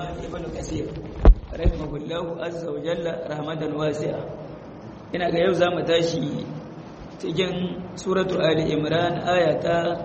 Imam Ibn Kathir rahimahullahu azza wa jalla rahmatan wasi'a ina ga yau zamu tashi cikin suratu Ali Imran aya ta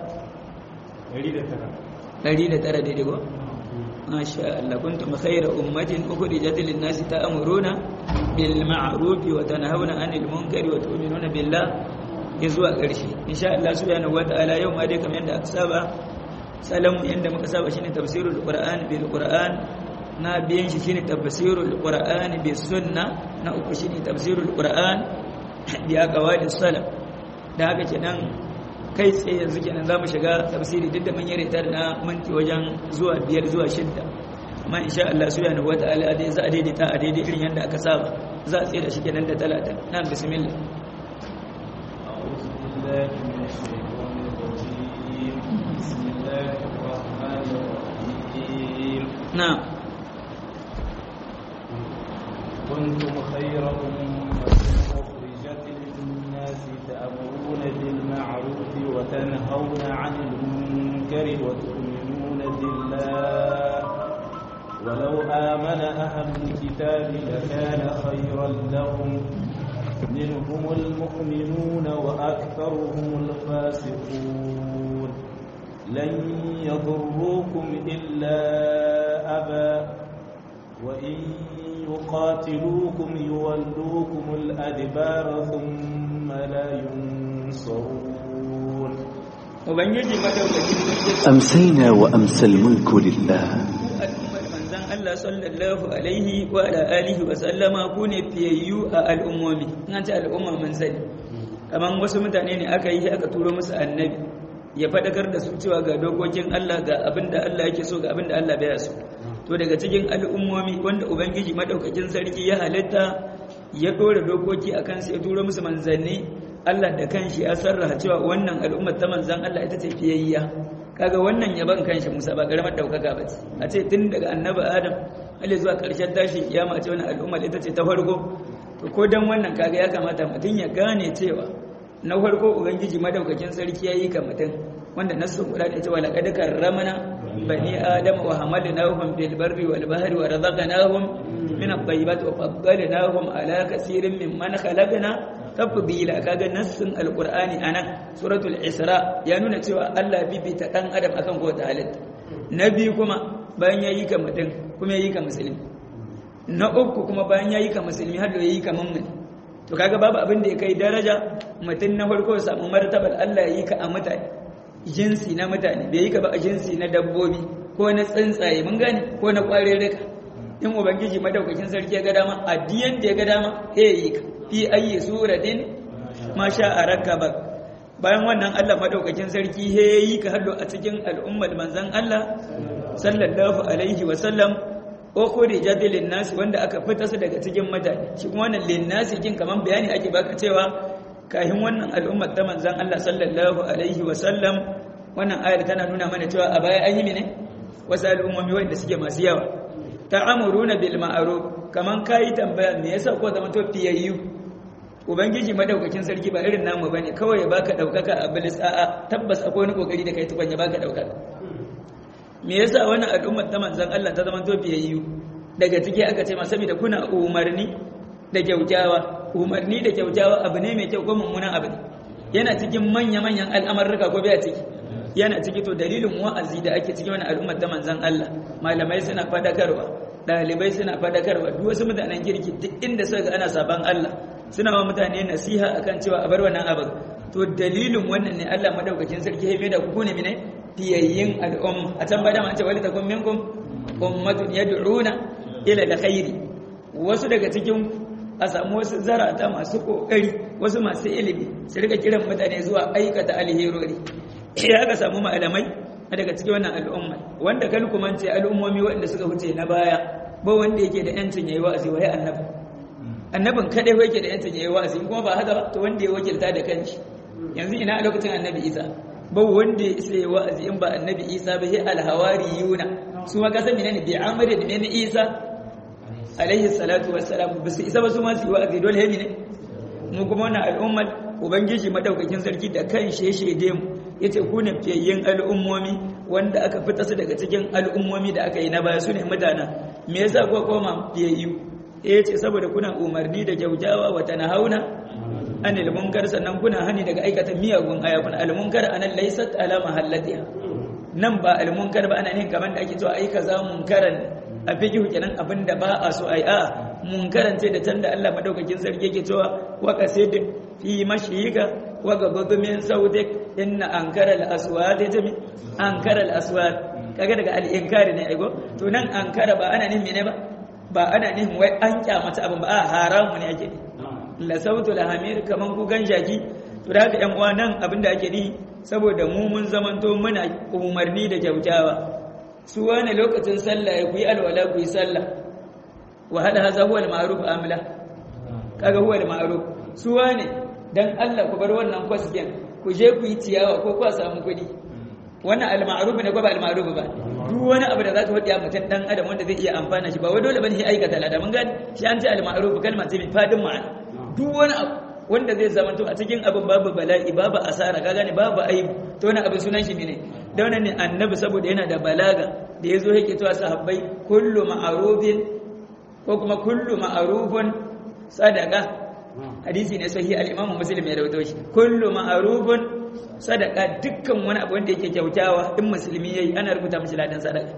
109 daidai ko masha Allah kuntum khayra ummatin ukhrijat lin-nasi ta'muruna bil ma'ruf wa tanhauna 'anil munkari wa tu'minuna billah zuwa ƙarshe insha Allah subhanahu wata'ala yau ma dai kamar yadda aka saba salamu yadda muka saba shine tafsirul qur'an bil qur'an na biyan shi shine tafsirul qur'an bis sunna na uku shine tafsirul qur'an bi aqwali salaf da haka kenan kai tsaye yanzu kenan zamu shiga tafsiri duk da mun yi ritar na minti wajen zuwa biyar zuwa shidda amma insha Allah subhanahu wata'ala dai za a daidaita a daidai irin yadda aka saba za a tsira shi kenan da talata na bismillah بالله من الشيطان الرجيم بسم الله الرحمن الرحيم نعم كنتم خير أمة أخرجت للناس تأمرون بالمعروف وتنهون عن المنكر وتؤمنون بالله ولو آمن أهل الكتاب لكان خيرا لهم منهم المؤمنون وأكثرهم الفاسقون لن يضروكم إلا أبا وإن يقاتلوكم يولوكم الأدبار ثم لا ينصرون ubangiji madaukakin أمسينا وأمسى الملك لله al'ummar manzan Allah sallallahu alaihi wa ala alihi wa sallama ku ne fiyayyu a al'ummomi an ce al'umma mun sani kaman wasu mutane ne aka yi aka turo musu annabi ya faɗakar da su cewa ga dokokin Allah ga abin da Allah yake so ga abin da Allah baya so to daga cikin al'ummomi wanda ubangiji madaukakin sarki ya halitta ya ɗora dokoki a kansu ya turo musu manzanni Allah da kanshi ya sarraha cewa wannan al'ummar ta manzan Allah ita ce fiyayya kaga wannan yaban kanshi Musa ba karamar daukaka ba ce a ce tun daga annabi Adam Allah zuwa ƙarshen tashi kiyama ce wannan al'ummar ita ce ta farko to ko dan wannan kaga ya kamata mutum ya gane cewa na farko ubangiji madaukakin sarki yayi ka mutum wanda nasu kula da cewa laqad karramna bani adam wa hamalnahum bil barri wal bahri wa razaqnahum min at-tayyibati wa faddalnahum ala kaseerin mimman khalaqna tafdila kaga nassin alqur'ani anan suratul isra ya nuna cewa Allah bibita dan adam akan kowace halitta na biyu kuma bayan yayi ka mutum kuma yayi ka musulmi na uku kuma bayan yayi ka musulmi har da yayi ka mummuni to kaga babu abin da ya kai daraja mutum na farko ya samu martabar Allah yayi ka a mutane jinsi na mutane bai yi ka ba a jinsi na dabbobi ko na tsuntsaye mun gane ko na kwarerrika in ubangiji madaukakin sarki ya ga dama addiyan da ya ga dama he yi ka fi ayi suratin ma sha ba bayan wannan Allah madaukakin sarki he yi ka hallo a cikin al'ummar manzon Allah sallallahu alaihi wa sallam ukhrijat lin nas wanda aka fita su daga cikin mutane shi kuma wannan lin nas kin kaman bayani ake baka cewa kahin wannan al'ummar ta manzon Allah sallallahu alaihi wa sallam wannan ayar tana nuna mana cewa a baya an yi ne wasu al'ummomi wanda suke masu yawa ta'amuruna bil ma'ruf kaman kai tambaya me yasa ko zama to fiyayyu ubangiji madaukakin sarki ba irin namu bane kawai ya baka daukaka a bilis a'a tabbas akwai wani kokari da kai tukun ya baka daukaka me yasa wannan al'ummar ta manzon Allah ta zama to fiyayyu daga ciki aka ce ma saboda kuna umarni da kyaukyawa umarni da kyaukyawa abu ne mai kyau ko mummunan abu ne yana cikin manya manyan al'amarruka ko bai ciki yana ciki to dalilin wa'azi da ake cikin wani al'ummar ta manzon Allah malamai suna fadakarwa dalibai suna fadakarwa duk wasu mutanen kirki duk inda suka ga ana saban Allah suna wa mutane nasiha akan cewa a bar wannan abin to dalilin wannan ne Allah madaukakin sarki ya da ku ne mine fiyayyin al'umma a can bada an ce wali takum minkum ummatun yad'una ila alkhairi wasu daga cikin a samu wasu zarata masu kokari wasu masu ilimi su rika kiran mutane zuwa aikata alherori ya aka samu malamai daga cikin wannan al'umma wanda kan kuma ce al'ummomi waɗanda suka wuce na baya ba wanda yake da yancin yayi wa'azi wai annabi annabin kadai yake da yancin yayi wa'azi kuma ba haka ba to wanda ya wakilta da kanshi yanzu ina a lokacin annabi Isa ba wanda ya isa wa'azi in ba annabi Isa ba sai alhawariyuna su ma kasan menene bi amri da menene Isa alaihi salatu wassalam ba su isa ba su ma su yi wa'azi dole ne mu kuma wannan al'ummar ubangiji madaukakin sarki da kan sheshede mu yace ku ne fiyayyen al'ummomi wanda aka fita su daga cikin al'ummomi da aka yi na baya su ne mutanen me yasa kuka koma fiyayyu eh ce saboda kuna umarni da kyautawa wa tanhauna anil munkar sannan kuna hani daga aikata miyagun ayakun al munkar anan laysat ala mahallatiha nan ba al munkar ba ana ne kaman da ake cewa ai kaza munkaran a fikihu kenan abinda ba a so ai a munkaran ce da can da Allah madaukakin sarki yake cewa wa qasid fi mashiyika wa gabadu min sautik inna ankara al aswat jami ankara al aswat kaga daga al inkari ne aigo to nan ankara ba ana nihin mene ba ba ana nihin wai an kyamata abin ba a haramu ne ake la sautu la hamir kaman ku ganjaki to da haka yan uwa nan abinda ake ni saboda mu mun zamanto muna umarni da kyautawa su wani lokacin sallah ya ku yi alwala ku yi sallah wa hada haza huwa al-ma'ruf amla kaga huwa al-ma'ruf su wani dan Allah ku bar wannan kwasken ku je ku yi ciyawa ko ku samu kuɗi wannan al-ma'ruf ne ko ba al-ma'ruf ba duk wani abu da zaka faɗi a mutum dan adam wanda zai iya amfana shi ba wai dole bane shi aikata lada mun gani shi an ce al-ma'ruf kalma ce mai fadin ma'ana duk wani abu wanda zai zama to a cikin abin babu bala'i babu asara ka gane babu aibu to wani abin sunan shi ne da wannan ne annabi saboda yana da balaga da yazo yake to sahabbai kullu ma'rufin ko kuma kullu ma'rufun sadaqa hadisi ne sahihi al-imam muslim ya rawaito shi kullu ma'rufun sadaqa dukkan wani abu wanda yake kyautawa in musulmi yayi ana rubuta mishi ladan sadaqa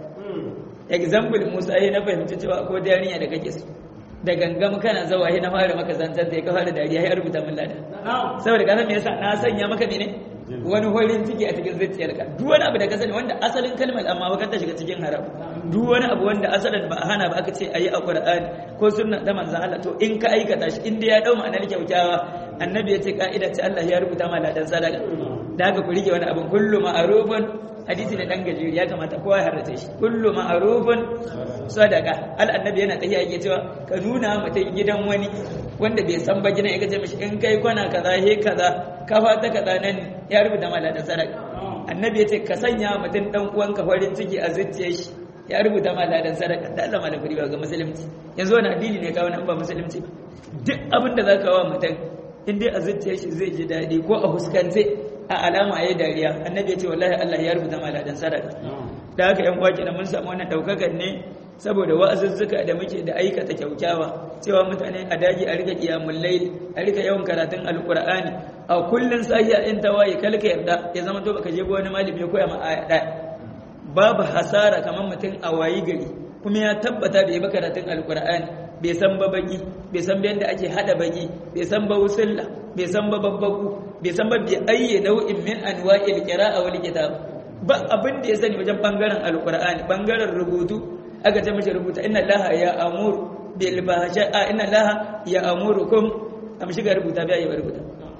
example Musa yayi na fahimci cewa ko da yarinya da kake so da gangam kana zawa na fara maka zantar da ya kafa da dariya ya rubuta min lada saboda ka san me yasa na sanya maka mene wani horin ciki a cikin zuciyarka duk wani abu da ka sani wanda asalin kalmar amma ba ta shiga cikin haram duk wani abu wanda asalin ba a hana ba aka ce ayi a Qur'ani ko sunna da manzon Allah to in ka aikata shi in dai ya dau ma'anar kyautawa annabi ya ce ka'ida ce Allah ya rubuta ma ladan sadaka da haka ku rike wani abin kullu ma'rufun hadisi ne dan gajeri ya kamata kowa ya harrace shi kullu ma'rufun sadaka al annabi yana tafiya yake cewa ka nuna mutum gidan wani wanda bai san ba gidan ya ce mishi in kai kwana kaza he kaza kafa ta kaza nan ya rubuta mala da sadaka annabi ya ce ka sanya mutum dan uwanka farin ciki a zuciyar shi ya rubuta mala da sadaka da Allah mala fari ga musulunci yanzu wani addini ne kawo nan ba musulunci ba duk abin da zaka wa mutum in dai a zuciyar shi zai ji daɗi ko a huskance a alama yayi dariya annabi ya ce wallahi Allah ya rubuta mala da sadaka da haka yan kwaki da mun samu wannan daukakan ne saboda wa'azuzzuka da muke da aikata kyaukyawa cewa mutane a daji a rika kiyamul layl a rika yawan karatun alqur'ani a kullun sahiya in tawaye kalka yarda ya zama to baka je ga wani malami ya koya ma aya ɗaya babu hasara kamar mutum a wayi gari kuma ya tabbata bai ba karatun alqur'ani bai san ba baki bai san ba yadda ake hada baki bai san ba wusulla bai san ba babbaku bai san ba bi ayyi nau'in min anwa'il qira'a wal kitab ba abin da ya sani wajen bangaren alqur'ani bangaren rubutu aka ce mashi rubuta inna laha ya amuru bil bahsha'a inna laha ya amurukum am shiga rubuta bai yi rubuta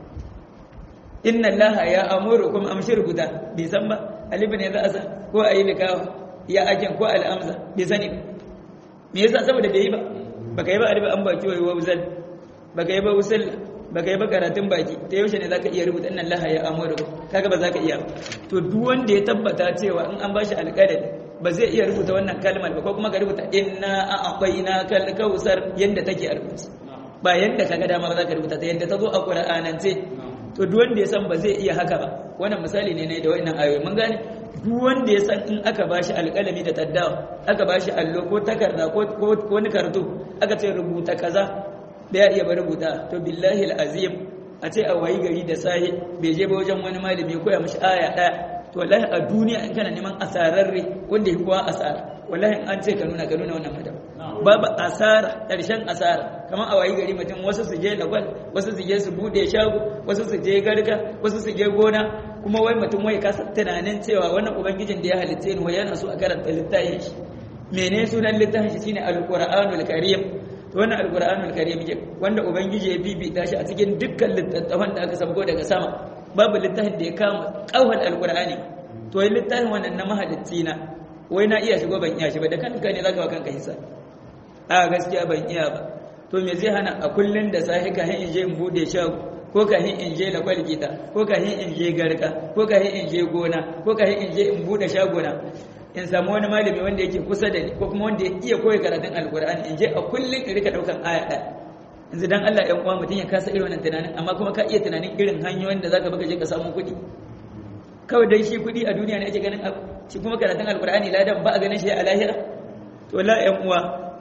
inna laha ya amurukum am shi rubuta bai san ba alif ne za a sa ko ayi likawa ya akin ko al'amza bai sani ba me yasa saboda bai yi ba baka yi ba alif an baki wai wazal baka yi ba usul baka yi ba karatun baki ta yaushe ne zaka iya rubuta inna laha ya amurukum kaga ba zaka iya ba to duk wanda ya tabbata cewa in an bashi alƙalami ba zai iya rubuta wannan kalmar ba ko kuma ka rubuta inna a'tayna kal kausar yanda take a rubuce ba yanda kaga dama ba za ka rubuta ta yanda ta zo a qur'anance to duk wanda ya san ba zai iya haka ba wannan misali ne ne da wannan ayoyi mun gane duk wanda ya san in aka bashi alƙalami da taddawa aka bashi allo ko takarda ko ko wani karto aka ce rubuta kaza bai iya ba rubuta to billahi alazim a ce a wayi gari da sahi bai je ba wajen wani malami koya mishi aya ɗaya to wallahi a duniya in kana neman asararre wanda ya kowa asara wallahi an ce ka nuna ka nuna wannan madam babu asara ƙarshen asara kamar a wayi gari mutum wasu su je lagwal wasu su je su bude shago wasu su je garga wasu su je gona kuma wai mutum wai kasa tunanin cewa wannan ubangijin da ya halitta ni wai yana so a karanta littafin shi mene sunan littafin shi shine alqur'anul karim to wannan alqur'anul karim ke wanda ubangiji ya bibita shi a cikin dukkan littattafan da aka sabgo daga sama babu littafin da ya kama kauhal alqur'ani to yi littafin wannan na mahalicci na wai na iya shigo ban iya shi ba da kanka ne zaka wa kanka hisa a gaskiya ban iya ba to me zai hana a kullun da sahi ka hin je in bude shago ko ka hin in je lakwal gida ko ka hin in je garka ko ka hin in je gona ko ka hin in je in bude shagona in samu wani malami wanda yake kusa da ni ko kuma wanda ya iya koyi karatun alkur'ani in je a kullun in rika daukan aya ɗaya yanzu dan Allah ɗan uwa mutum ya kasa irin wannan tunanin amma kuma ka iya tunanin irin hanyoyin da zaka baka je ka samu kuɗi kawai dan shi kuɗi a duniya ne ake ganin abu shi kuma karatun alkur'ani ladan ba a ganin shi a lahira to to la ƴan uwa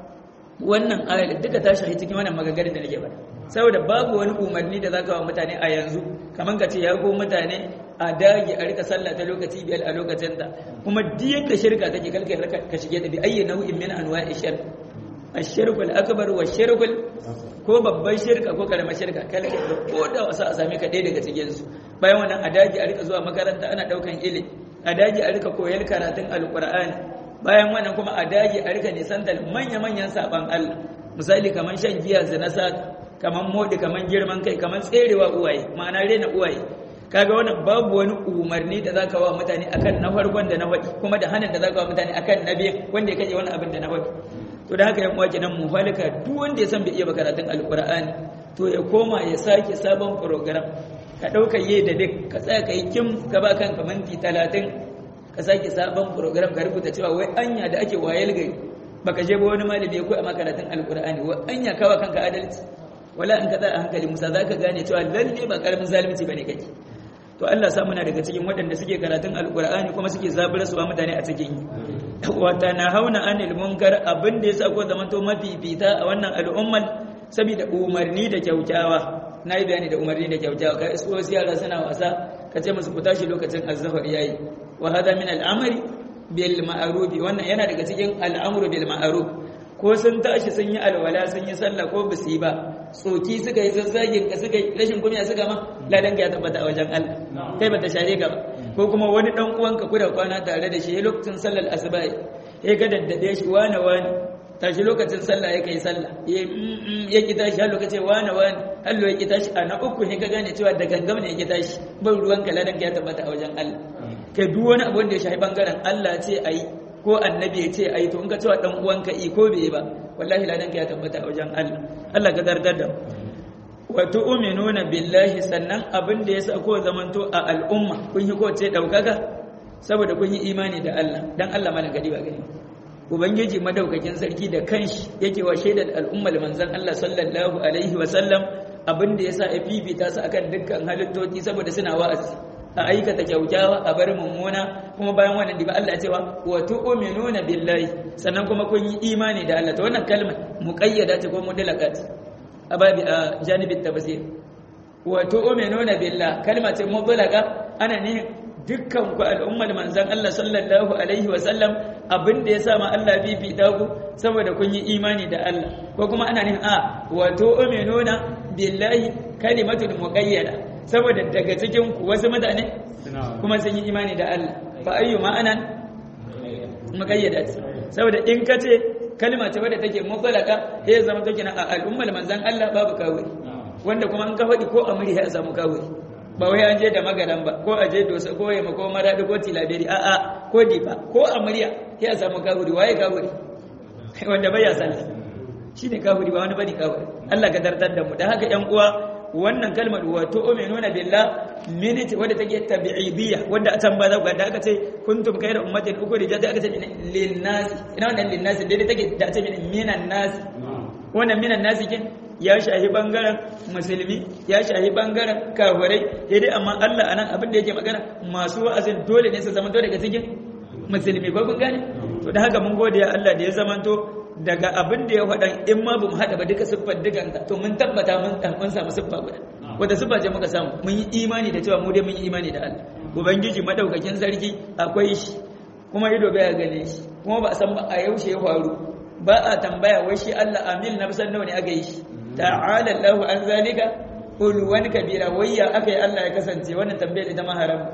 wannan ayar duka ta shahi cikin wannan magagarin da nake faɗa saboda babu wani umarni da zaka wa mutane a yanzu kamar ka ce ya go mutane a dage a rika sallah ta lokaci biyar a lokacin ta kuma duk yadda shirka take kalkar ka shige da bi ayyi nau'in min anwa'i shirk ashirkul akbar wa shirkul ko babban shirka ko karamar shirka kalkar da ko da wasa a same ka ɗaya daga cikin su bayan wannan a dage a rika zuwa makaranta ana daukan ilimi a dage a rika koyar karatun alqur'ani bayan wannan kuma a dage a rika nisantar manya-manyan saban Allah misali kamar shan giya zina sata kamar modi kamar girman kai kamar tserewa uwaye ma'ana rena uwaye kaga wannan babu wani umarni da zaka wa mutane akan na farkon da na faɗi kuma da hanin da zaka wa mutane akan na biyan wanda ya kaje wani abin da na faɗi to da haka yan uwa kenan mu halika duk wanda ya san bai iya karatun alqur'ani to ya koma ya sake sabon program ka dauka yi da duk ka tsaya kai kim ka ba kanka minti 30 ka sake sabon program ka rubuta cewa wai anya da ake wayar gari baka je ba wani malami ya koya maka karatun alqur'ani wai anya kawa kanka adalci wala in ka tsaya a hankali musa zaka gane cewa lalle ba karamin zalunci bane kake to Allah sa muna daga cikin waɗanda suke karatun alqur'ani kuma suke zabura su ba mutane a cikin yi wa tanahawna anil munkar abin da yasa ko zamanto mafifita a wannan al'ummar saboda umarni da kyaukyawa na yi bayani da umarni da kyaukyawa ka isko wasu yara suna wasa ka ce musu ku tashi lokacin azzafar yayi wa hada min al'amri bil ma'ruf wannan yana daga cikin al'amru bil ma'ruf ko sun tashi sun yi alwala sun yi sallah ko basu yi ba tsoki suka yi zazzagin ka suka yi rashin kunya suka ma ladan ya tabbata a wajen Allah kai bata share ka ba ko kuma wani dan uwanka ku da kwana tare da shi lokacin sallar asuba ya ga daddade shi wani wani tashi lokacin sallah ya kai sallah ya ki tashi har lokacin wani wani hallo ya ki tashi a na uku ne ka gane cewa da gangam ne ya ki tashi ban ruwan ka ladan ya tabbata a wajen Allah kai duk wani abu da ya shafi bangaren Allah ce ayi ko annabi ya ce ayi to in ka cewa dan uwanka i ko bai ba wallahi ladan ka ya tabbata a wajen Allah Allah ka dardar da wa tu'minuna billahi sannan abin da yasa ko zamanto a al'umma kun yi ko ce daukaka saboda kun yi imani da Allah dan Allah malan gadi ba gani ubangiji madaukakin sarki da kanshi yake wa shaidar al'ummar manzon Allah sallallahu alaihi wa sallam abin da yasa ya fifita su akan dukkan halittoci saboda suna wa'azi a aikata kyaukyawa a bar mummuna kuma bayan wannan diba Allah cewa wa tu'minuna billahi sannan kuma kun yi imani da Allah to wannan kalmar muqayyada ce ko mudallaqat a babi a janibin tafsir wa tu'minuna billah kalma ce mudlaqa ana ne dukkan ku al'ummar manzon Allah sallallahu alaihi wa sallam abin da yasa ma Allah bibita ku saboda kun yi imani da Allah ko kuma ana ne a wa tu'minuna billahi kalimatul muqayyada saboda daga cikin ku wasu mutane kuma sun yi imani da Allah fa ayyu ma'anan muqayyada saboda in ka ce kalma ce wadda take mutsalaka sai zama take na al'ummar manzon Allah babu kawai wanda kuma an ka faɗi ko amri ya samu kawai ba wai an je da magaran ba ko a je dosa ko yamma ko maradi ko tilaberi a'a ko difa ko amriya ya samu kawai waye kawai wanda bai ya sallah shine kawai ba wani bane kawai Allah ka dartar da mu da haka yan uwa wannan kalmar wa tu'minuna billah minute wadda take tabi'idiyya wadda a can ba za ku da aka ce kuntum khayra ummatin ukhrijat aka ce lin nas ina wannan lin nas dai take da ce minan nas wannan minan nas kin ya shahi bangaren musulmi ya shahi bangaren kafirai sai dai amma Allah anan abin da yake magana masu wa'azin dole ne su zama to daga cikin musulmi ko kun gane to da haka mun gode ya Allah da ya zamanto daga abin da ya faɗan in ma ba mu haɗa ba duka siffar dukanta to mun tabbata mun mun samu siffa guda wata siffa ce muka samu mun yi imani da cewa mu dai mun yi imani da Allah ubangiji madaukakin sarki akwai shi kuma ido baya gane shi kuma ba a san ba a yaushe ya faru ba a tambaya wai shi Allah amil na san nawa ne aka yi shi ta'ala Allahu an zalika ulwan kabira wayya aka yi Allah ya kasance wannan tambayar ita ma haram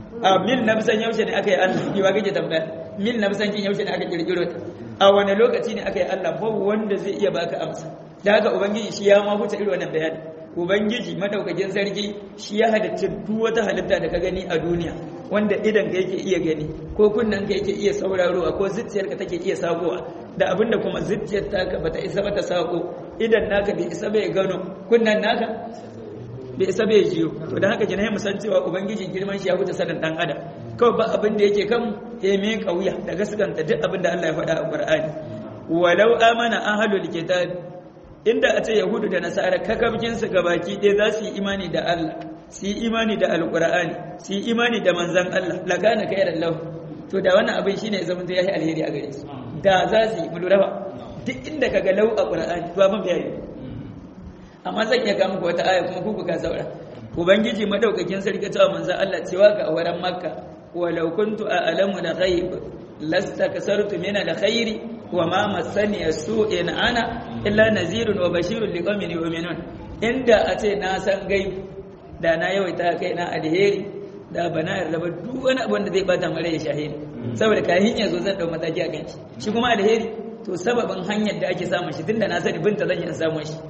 a mil na san yaushe ne aka yi Allah ki ba kake tambaya mil na san kin yaushe ne aka kirkiro ta a wani lokaci ne aka yi Allah babu wanda zai iya baka amsa da haka ubangiji shi ya ma huta irin wannan bayani ubangiji madaukakin sarki shi ya halitta duk wata halitta da ka gani a duniya wanda idan ka yake iya gani ko kunnen ka yake iya saurarowa ko zuciyarka take iya sakowa da abinda kuma zuciyar taka bata isa bata sako idan naka bai isa bai gano kunnen naka bai isa bai jiyo to dan haka kina mu san cewa ubangiji girman shi ya huta sanin dan adam kawai ba abin da yake kan ya me kauya da gaskanta duk abin da Allah ya faɗa a Qur'ani walau amana ahlul kitab inda a ce yahudu da nasara kakabkin su gabaki ɗaya za su yi imani da Allah su yi imani da alqur'ani su yi imani da manzon Allah lakana khairan lahu to da wannan abin shine zaman ya yi alheri a gare su da za su yi mu lura ba duk inda kaga lau a qur'ani to abin bai yi amma zan iya ga muku wata aya kuma ku buga saura ubangiji madaukakin sarki cewa manzo Allah cewa ga waran makka walau kuntu a'lamu la ghaib lastakasartu min al-khairi wa ma massani as-su'in ana illa nazirun wa bashirun liqaumin yu'minun inda a ce na san gaib da na yawaita kai na alheri da bana yarda ba duk wani abin da zai bata mare ya shahidi saboda kayan ya zo zan dau mataki a kan shi shi kuma alheri to sababin hanyar da ake samun shi tunda na sani binta zan yi samun shi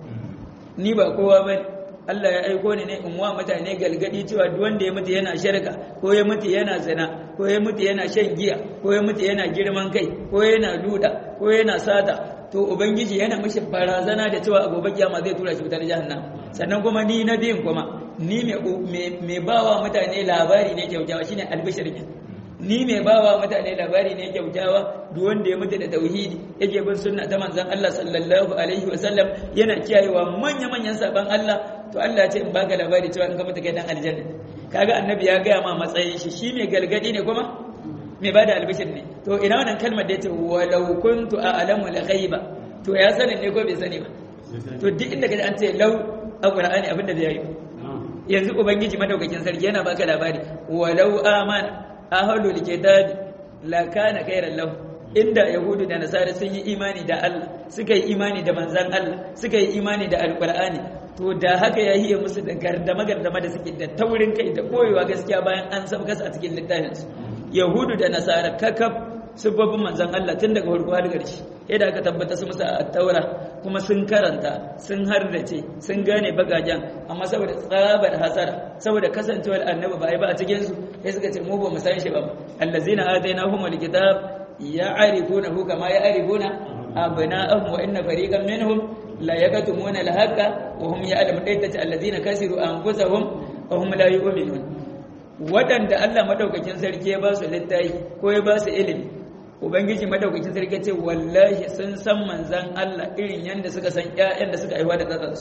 ni ba kowa ba Allah ya aiko ni ne in wa mutane galgadi cewa duk wanda ya mutu yana shirka ko ya mutu yana zina ko ya mutu yana shan giya ko ya mutu yana girman kai ko yana duda ko yana sata to ubangiji yana mishi barazana da cewa a gobe kiyama zai tura shi wutar jahannam sannan kuma ni na biyun kuma ni mai bawa mutane labari ne kyaukyawa shine albishirkin ni mai bawa mutane labari ne kyaukyawa duk wanda ya mutu da tauhidi yake bin sunna ta manzon Allah sallallahu alaihi wasallam yana kiyayewa manya manyan saban Allah to Allah ya ce in baka labari cewa in ka mutu kai dan aljanna kaga annabi ya gaya ma matsayin shi shi mai galgadi ne kuma mai bada albishir ne to ina wannan kalmar da yace walau kuntu a'lamu al-ghaiba to ya sani ne ko bai sani ba to duk inda kaji an ce lau a Qur'ani abinda da yayi yanzu ubangiji madaukakin sarki yana baka labari walau amana ahlul kitabi la kana khairan lahu inda yahudu da nasara sun yi imani da Allah suka yi imani da manzan Allah suka yi imani da alqur'ani to da haka ya hiye musu da gardama gardama da suke da taurin kai da koyewa gaskiya bayan an sabkas a cikin littafin su yahudu da nasara kakaf sababbin manzan Allah tun daga farko har ƙarshe yadda aka tabbata su musu a taura kuma sun karanta sun hardace sun gane bagajen amma saboda tsabar hasara saboda kasancewar annabi ba yi ba a cikin su sai suka ce mu ba mu san shi ba allazina atainahum alkitab ya'rifunahu kama ya'rifuna abna'ahum wa inna fariqan minhum la yaktumuna alhaqa wa hum ya'lamun dayta allazina kasiru anfusahum wa hum la yu'minun waɗanda Allah madaukakin sarki ya ba su littafi ko ya ba su ilimi ubangiji madaukakin sarki ce wallahi sun san manzan Allah irin yadda suka san ƴaƴan da suka aiwa da tsatsansu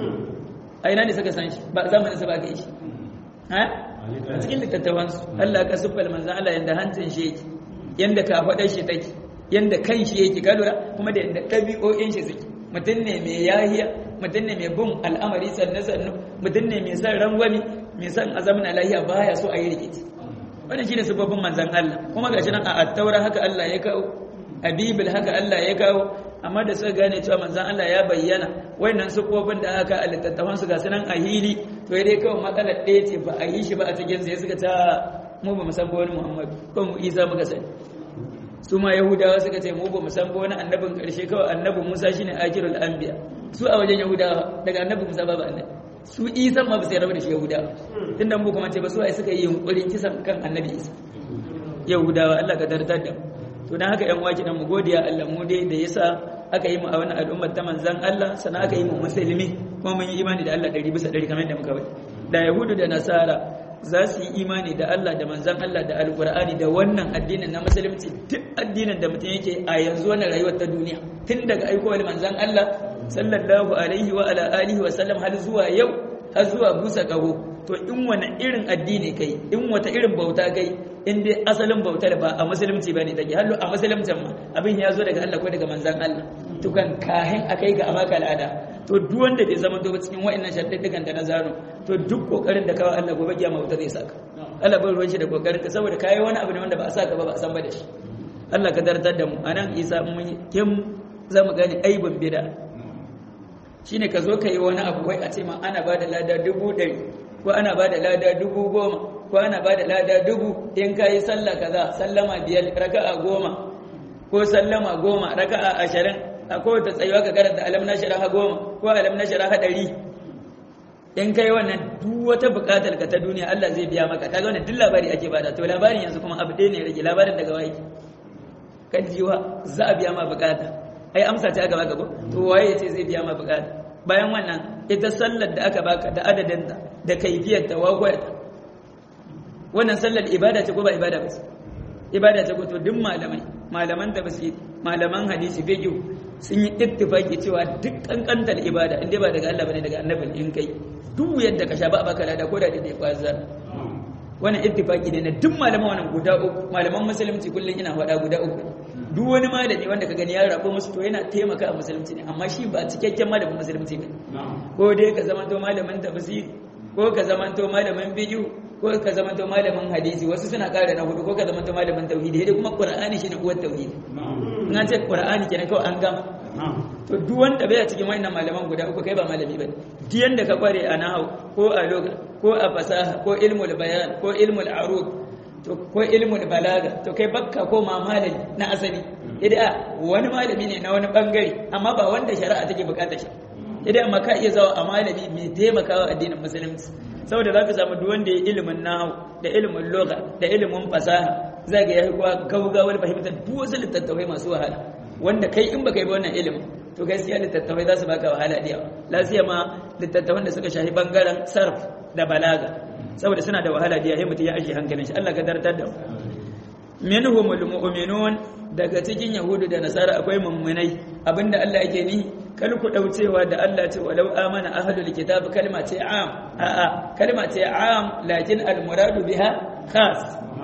a ina ne suka san shi ba zamanin su ba ka yi shi ha a cikin littattafansu Allah ka siffar manzan Allah yadda hancin shi yake yadda kafaɗar shi take yadda kan shi yake ka lura kuma da yadda ɗabi'o'in shi suke mutum ne mai yahiya mutum ne mai bin al'amari sannu sannu mutum ne mai son rangwami mai son azamin lahiya baya so a yi rikici wannan shine sababbin manzan Allah kuma gashi nan a attaura haka Allah ya kawo a bibil haka Allah ya kawo amma da suka gane cewa manzan Allah ya bayyana wannan sufofin da aka a littattafan su gasu nan a hili to dai kawai matsalar ɗaya ce ba a yi shi ba a cikin sai suka ta mu ba mu san ba wani Muhammad ko mu Isa muka sani su ma Yahudawa suka ce mu ba mu san ba wani annabin ƙarshe kawai annabi Musa shine akirul anbiya su a wajen Yahudawa daga annabi Musa babu annabi su isa ma ba sai rabu da shi yahudawa tun da mu kuma ce ba su ai suka yi yunkurin kisan kan annabi isa yahudawa Allah ka tartar da to dan haka yan waki dan mu godiya Allah mu dai da yasa aka yi mu a wannan al'ummar ta manzan Allah sannan aka yi mu musulmi kuma mun yi imani da Allah ɗari bisa ɗari kamar yadda muka bari da yahudu da nasara za su yi imani da Allah da manzan Allah da alkur'ani da wannan addinin na musulunci duk addinin da mutum yake a yanzu wannan rayuwar ta duniya tun daga aikowar manzan Allah sallallahu alaihi wa ala alihi wa sallam har zuwa yau har zuwa busa kaho to in wani irin addini kai in wata irin bauta kai in dai asalin bautar ba a musulunci bane take hallo a musulunci ma abin ya zo daga Allah ko daga manzan Allah to kan kahin akai ga amaka al'ada to duk wanda bai zama doba cikin wa'annan shaddadigan da na zano to duk kokarin da kawai Allah gobe kiyama wuta zai saka Allah bar ruwan shi da kokarin ka saboda kai wani abu ne wanda ba a saka ba ba a san ba da shi Allah ka dardar da mu anan Isa mun kim zamu gane aibin bid'a shine ka zo ka yi wani abu wai a ce ma ana ba da lada dubu ɗari ko ana ba da lada dubu goma ko ana ba da lada dubu in ka yi sallah kaza sallama biyar raka'a goma ko sallama goma raka'a ashirin a kowace tsayuwa ka karanta alam na sharaha goma ko alam na sharaha ɗari in kai wannan duk wata buƙatar ka ta duniya Allah zai biya maka kaga wannan duk labari ake bada to labarin yanzu kuma abu ɗaya ne rage labarin daga waye kan jiwa za a biya ma buƙata ai amsa ta aka baka ko to waye ce zai biya ma buƙata bayan wannan ita sallar da aka baka da adadinta da kaifiyar ta wagwayar wannan sallar ibada ce ko ba ibada ba ibada ce ko to duk malamai malaman tafsir malaman hadisi fiqh sun yi ittifaki cewa duk kankantar ibada inda ba daga Allah bane daga annabi in kai duk yadda ka sha ba baka lada ko da dai kwaza wannan ittifaki ne na duk malaman wannan guda uku malaman musulunci kullun ina faɗa guda uku duk wani malami wanda ka gani ya rabo musu to yana taimaka a musulunci ne amma shi ba cikakken malamin musulunci ba ko dai ka zama to malamin tafsiri ko ka zama to malamin bidiyo ko ka zama to malamin hadisi wasu suna ƙara na hudu ko ka zama to malamin tauhidi dai kuma qur'ani shine uwar tauhidi in an ce qur'ani kenan kawai an gama to duk wanda bai cikin wannan malaman guda uku kai ba malami bane duk yanda ka kware a nahwu ko a lugha ko a fasaha ko ilmul bayan ko ilmul arud to ko ilmul balaga to kai bakka ko ma malami na asali idan wani malami ne na wani bangare amma ba wanda shari'a take bukatar shi idan amma ka iya zawa a malami mai taimakawa addinin musulunci saboda zaka samu duk wanda ya ilimin nahwu da ilimin lugha da ilimin fasaha zaka ya kuwa gaugawar fahimtar duk wasu littattafai masu wahala wanda kai in baka yi wannan ilimin to gaskiya littattafai za su baka wahala da yawa lafiya ma littattafan da suka shafi bangaren sarf da balaga saboda suna da wahala da yawa mutum ya ajiye hankalin shi Allah ka dartar da minhumul mu'minun daga cikin yahudu da nasara akwai mummunai abinda Allah yake ni kal ku daucewa da Allah ce walau amana ahlul kitab kalma ce am a a kalma ce am lakin al muradu biha khas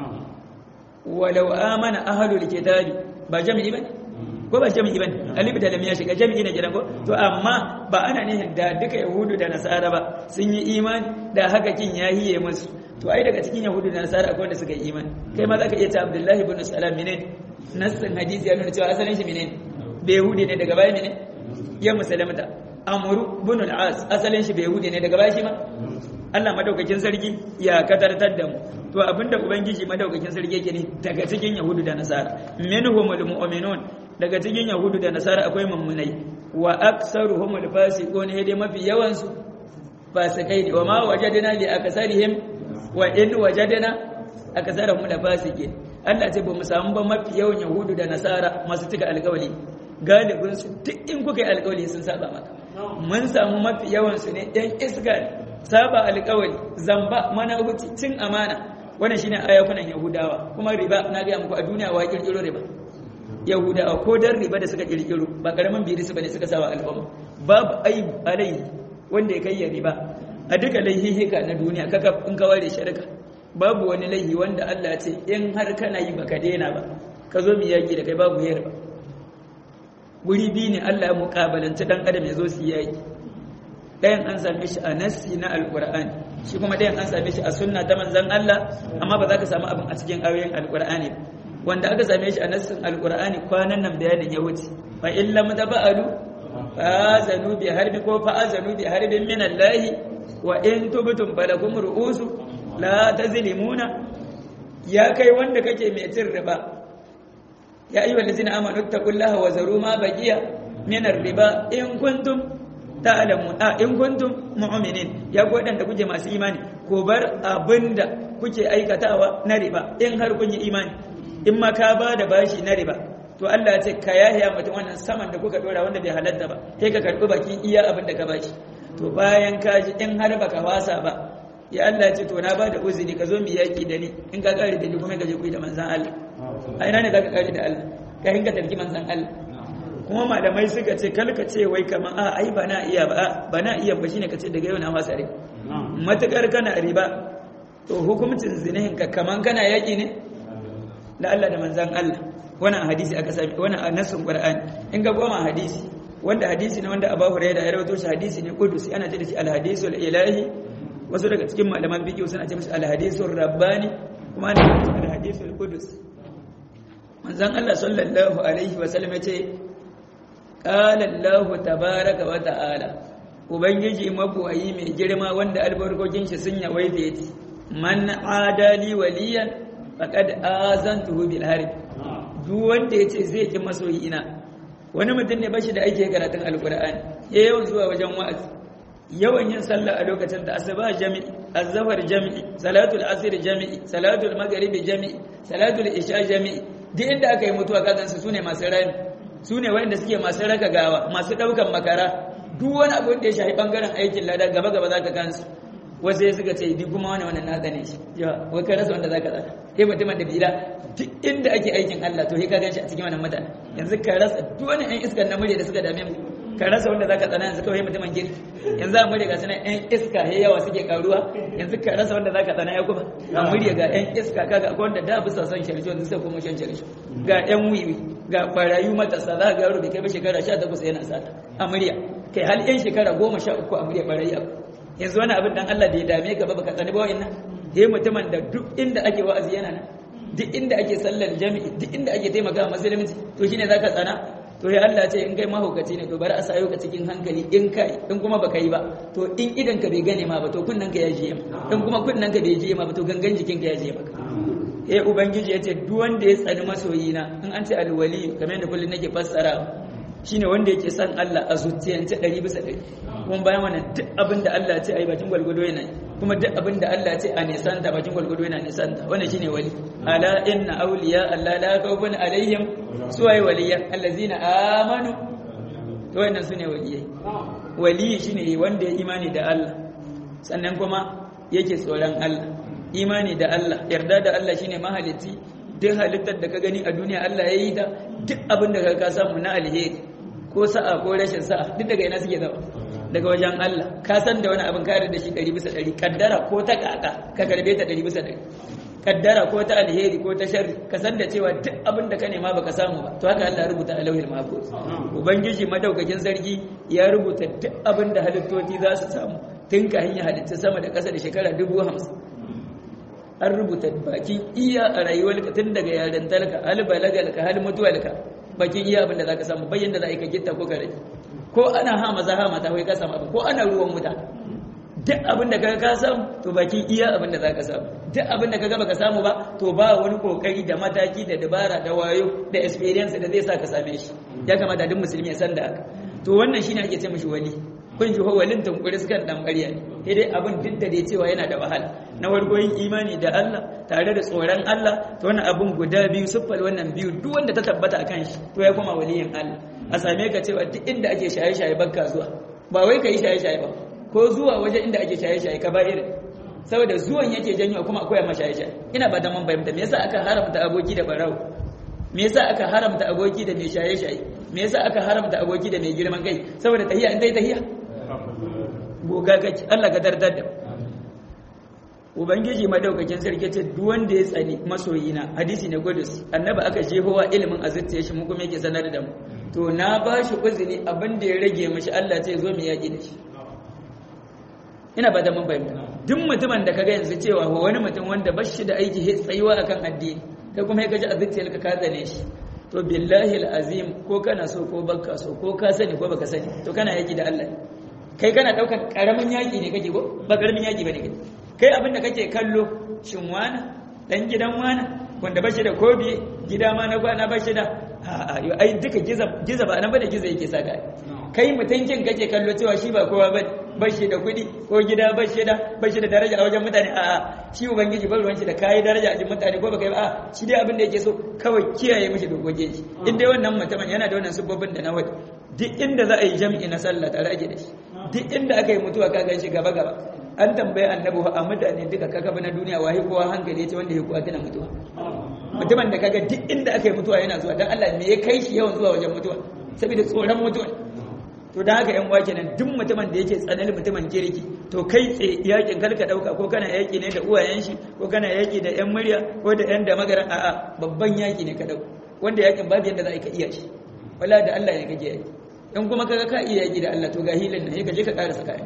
walau amana ahlul kitab ba jami'i bane ko ba jami'i bane alif da lam ya shiga jami'i ne gidan ko to amma ba ana nihin da duka yahudu da nasara ba sun yi imani da haka kin yahiye musu to ai daga cikin yahudu da nasara akwai wanda suka yi imani kai ma zaka iya ta abdullahi ibn salam mene nassin hadisi ya nuna cewa asalin shi mene bai yahudi ne daga baya mene ya musulmata amru ibn al-as asalin shi bai yahudi ne daga baya shi ma Allah madaukakin sarki ya katartar da mu to abinda ubangiji madaukakin sarki yake ne daga cikin yahudu da nasara minhumul mu'minun daga cikin yahudu da nasara akwai mummunai wa aksaruhumul fasiqun hede mafi yawan su fasikai ne wa ma wajadna li aksarihim wa in wajadna aksarahum la fasiqin Allah ce ba mu samu ba mafi yawan yahudu da nasara masu cika alƙawari galibin su duk in kuka yi alƙawari sun saba maka mun samu mafi yawan su ne ɗan iska saba alƙawari zamba mana huci cin amana wannan shine ayakunan yahudawa kuma riba na ga muku a duniya wa kirkiro riba yahudawa ko dan riba da suka kirkiro ba karamin biri su bane suka sawa al'umma babu aibu alai wanda ya kai ya riba a duka laihihika na duniya kaka in ka ware shirka babu wani laihi wanda Allah ce in har kana yi baka daina ba ka zo mu yaki da kai babu yar ba guri biyu ne Allah ya muƙabalanci dan adam ya zo su yaki ɗayan an same shi a nassi na alƙur'ani shi kuma ɗayan an same shi a sunna ta manzon Allah amma ba za ka samu abin a cikin ayoyin alƙur'ani ba wanda aka same shi a nassin alƙur'ani kwanan nan bayanin ya wuce fa in lam taba'alu fa azanu bi harbi ko fa azanu bi harbin min Allah wa in tubtum falakum ru'usu la tazlimuna ya kai wanda kake mai cin riba ya ayyuhal ladzina amanu taqullaha wa zaru ma baqiya min riba in kuntum ta'lamun a in kuntum mu'minin ya ku wadanda kuke masu imani ko bar abinda kuke aikatawa na riba in har kun yi imani in ma ka ba da bashi na riba to Allah ya ce ka yahiya mutum wannan saman da kuka dora wanda bai halatta ba sai ka karbi bakin iya abin da ka bashi to bayan ka ji in har baka wasa ba ya Allah ya ce to na ba da uzuri ka zo mu yaki da ni in ka kare da ni kuma ka je ku da manzan Allah a ina ne za ka kare da Allah ka hinka tarki manzan Allah kuma malamai suka ce kalka ce wai kaman a ai ba na iya ba ba na iya ba shine ka ce daga yau na wasa rai matukar kana riba to hukuncin zinihin ka kaman kana yaki ne da Allah da manzan Allah wannan hadisi aka sami wannan nasin Qur'ani in ga goma hadisi wanda hadisi ne wanda Abu Hurairah ya rawaito shi hadisi ne kudusi ana ce da shi al-hadisul ilahi wasu daga cikin malaman fiqh suna ce mishi al-hadisul rabbani kuma ana ce al-hadisul qudus manzan Allah sallallahu alaihi wa sallam yace qala Allah tabaaraka wa ta'ala ubangiji mabuwayi mai girma wanda albarkokin shi sun yawaita yace man adali waliyan faqad azantuhu bil harb duk wanda yace zai ki masoyi ina wani mutum ne bashi da ake karatun alqur'ani ya yawan zuwa wajen wa'azi yawan yin sallah a lokacin da asuba jami'i azhar jami'i salatul asr jami'i salatul maghrib jami'i salatul isha jami'i duk inda aka yi mutuwa kagan su sune masu rami sune wanda suke masu raka gawa masu daukan makara duk wani abu da ya shafi bangaren aikin lada gaba gaba zaka kansu wasu ya suka ce di kuma wani wannan na tsane shi ya wai ka rasa wanda zaka tsaka sai mutumin da bila duk inda ake aikin Allah to sai ka ganshi a cikin wannan mutane yanzu ka rasa duk wani ɗan iskar namiji da suka dame mu ka rasa wanda zaka tsana yanzu kawai mutumin kirki yanzu a murya ga suna yan iska he yawa suke karuwa yanzu ka rasa wanda zaka tsana ya kuma a murya ga yan iska kaga akwai wanda da bisa son sharisho yanzu sai kuma shan sharisho ga yan wiwi ga barayu matasa za ga yaro da kai ba shekara 18 yana sata a murya kai hal yan shekara 13 a murya barayi yanzu wani abin dan Allah da ya dame ka ba baka tsani ba wa'annan he mutumin da duk inda ake wa'azi yana nan duk inda ake sallar jami'i duk inda ake taimaka musulunci to shine zaka tsana to ya Allah ce in kai mahaukaci ne to bari a sayo ka cikin hankali in kai in kuma baka yi ba to in idan ka bai gane ma ba to kunnan ka ya jiye ma in kuma kunnan ka bai jiye ma ba to gangan jikin ka ya jiye maka eh ubangiji yace duk wanda ya tsani masoyina in an ce alwali kamar yadda kullun nake fassara shine wanda yake son Allah a zuciyance 100 bisa 100 kuma bayan wannan duk abin da Allah ya ce ai bakin gwalgwado yana kuma duk abin da Allah ya ce a nisanta bakin gwalgwado yana nisanta wannan shine wali ala inna awliya Allah la khawfun alaihim suwaye waliyan allazina amanu to wannan sune waliyai waliyi shine wanda ya imani da Allah sannan kuma yake tsoron Allah imani da Allah yarda da Allah shine mahalicci duk halittar da ka gani a duniya Allah ya yi ta duk abin da ka samu na alheri ko sa'a ko rashin sa'a duk daga ina suke zama daga wajen Allah ka san da wani abin kare da shi 100 bisa 100 kaddara ko ta kaka ka karbe ta 100 bisa 100 kaddara ko ta alheri ko ta sharri ka san da cewa duk abin da ka nema baka samu ba to haka Allah rubuta a lauhil mahfuz ubangiji madaukakin sarki ya rubuta duk abin da halittoci za su samu tun ka hanya halitta sama da ƙasa da shekara dubu hamsin an rubuta bakin iya a rayuwarka tun daga yaren talka hal balagalka hal mutuwalka bakin iya abin da za ka samu bayan da za a yi ka gitta ko ka rage ko ana ha maza ha mata wai ka samu abin ko ana ruwan wuta duk abin da kaga ka samu to bakin iya abin da za ka samu duk abin da kaga baka samu ba to ba wani kokari da mataki da dabara da wayo da experience da zai sa ka same shi ya kamata duk musulmi ya san da haka to wannan shine ake ce mishi wali kun ji walin tunkuri sukan dan ƙarya ne sai dai abin duk da dai cewa yana da wahala na farko yin imani da Allah tare da tsoron Allah to wannan abin guda biyu siffal wannan biyu duk wanda ta tabbata akan shi to ya kuma waliyin Allah a same ka cewa duk inda ake shaye-shaye bakka zuwa ba wai ka yi shaye-shaye ba ko zuwa waje inda ake shaye-shaye ka ba irin saboda zuwan yake janyo kuma akwai ma shaye-shaye ina ba da man bayyana me yasa aka haramta aboki da barawo me yasa aka haramta aboki da mai shaye-shaye me yasa aka haramta aboki da mai girman kai saboda tahiya in dai tahiya goga kake Allah ka dardar da ubangiji madaukakin sarki ce duk wanda ya tsani masoyina hadisi ne gudus annabi aka jehowa ilimin azurta shi mu kuma yake sanar da mu to na ba shi uzuri abin da ya rage mashi Allah ce zo mu yaƙi da shi ina ba da mun fahimta duk mutumin da kaga yanzu cewa wani mutum wanda ba shi da aiki tsayuwa akan addini kai kuma ya gaji azurta ka tsane shi to billahi alazim ko kana so ko baka so ko ka sani ko baka sani to kana yaki da Allah kai kana daukan karamin yaki ne kake ko ba karamin yaki bane kake kai abin da kake kallo shin wani dan gidan wani wanda bashi da kobi gida ma na kwana bashi da a a ai duka giza giza ba nan ba da giza yake saka kai mutuncin kake kallo cewa shi ba kowa ba bashi da kuɗi ko gida bashi da bashi da daraja a wajen mutane a shi ubangiji ba ruwan shi da kai daraja a cikin mutane ko baka yi a shi dai abin da yake so kawai kiyaye mishi dokokin shi in dai wannan mutumin yana da wannan sababbin da na wadi duk inda za a yi jam'i na sallah tare ake da shi duk inda aka yi mutuwa ka gan shi gaba gaba an tambaye annabi a mutane duka kakafa na duniya wahi kowa hankali ce wanda ya kuwa tana mutuwa mutumin da kaga duk inda aka yi mutuwa yana zuwa dan Allah me ya kai shi yawan zuwa wajen mutuwa saboda tsoron mutuwa to da haka yan uwa kenan duk mutumin da yake tsanani mutumin kirki to kai tsaye yakin kalka dauka ko kana yaki ne da uwayen shi ko kana yaki da yan murya ko da yan da magaran a'a babban yaki ne ka dauka wanda yakin babu yanda za ka iya shi wala da Allah ne kake yaki in kuma kaga ka iya yaki da Allah to ga hilin nan ka je ka karasa kayan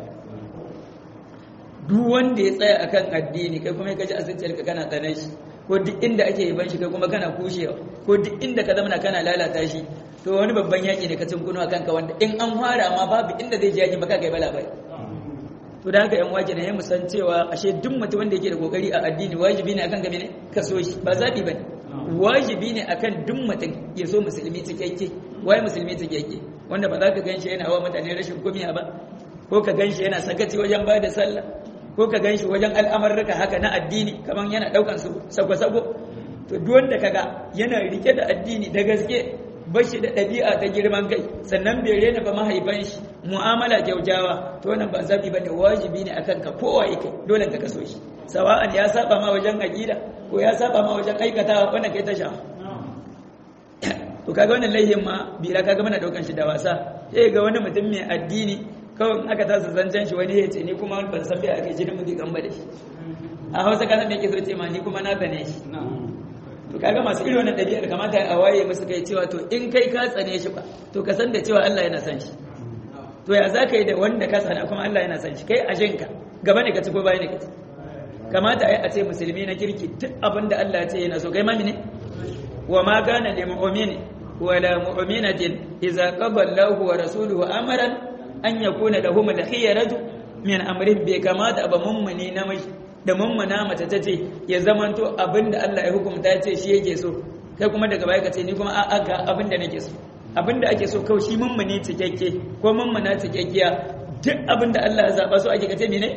duk wanda ya tsaya akan addini kai kuma ka ji asinciyar ka kana tsanan shi ko duk inda ake yaban shi kai kuma kana kushewa ko duk inda ka zama kana lalata shi to wani babban yaki ne ka tunkuno akan ka wanda in an fara ma babu inda zai je yaki baka kai bala bai to da haka yan waje ne mu san cewa ashe duk mutum wanda yake da kokari a addini wajibi ne akan ka ne ka so shi ba zabi bane wajibi ne akan duk mutum ya so musulmi cikakke wai musulmi cikakke wanda ba za ka ganshi yana hawa mutane rashin kumiya ba ko ka ganshi yana sakaci wajen ba da sallah ko ka ganshi wajen al'amarruka haka na addini kaman yana daukan su sako-sako to duk wanda kaga yana rike da addini da gaske bashi da ɗabi'a ta girman kai sannan bai rena ba mahaifan shi mu'amala kyautawa to wannan ba zabi bane wajibi ne akan ka kowa yake dole ka kaso shi sawa'an ya saba ma wajen aqida ko ya saba ma wajen aikatawa wannan kai ta sha to kaga wannan laihin ma bila kaga muna daukan shi da wasa sai ga wani mutum mai addini kawai in aka tasa zancen shi wani ya ce ni kuma ban san bai ake jinin mutum gamba da shi a hausa kasan da yake so ce ma ni kuma na tsane shi to kaga masu irin wannan ɗabi'ar kamata a waye musu kai cewa to in kai ka tsane shi ba to ka san da cewa Allah yana san shi to ya za ka yi da wanda ka tsana kuma Allah yana san shi kai a jinka gaba ne ka ci ko baya ne ka ci kamata a ce musulmi na kirki duk abin da Allah ya ce yana so kai mami ne wa ma kana lil mu'mini wa la mu'minatin idza qada Allahu wa rasuluhu amran an yakuna lahum al-khiyaratu min amrin bai kamata ba mummuni namiji da mummuna mace ta ce ya zamanto abin da Allah ya hukumta ya ce shi yake so kai kuma daga baya ka ce ni kuma a'a ga abin da nake so abin da ake so kawai shi mummuni cikakke ko mummuna cikakkiya duk abin da Allah ya zaba so ake kace mene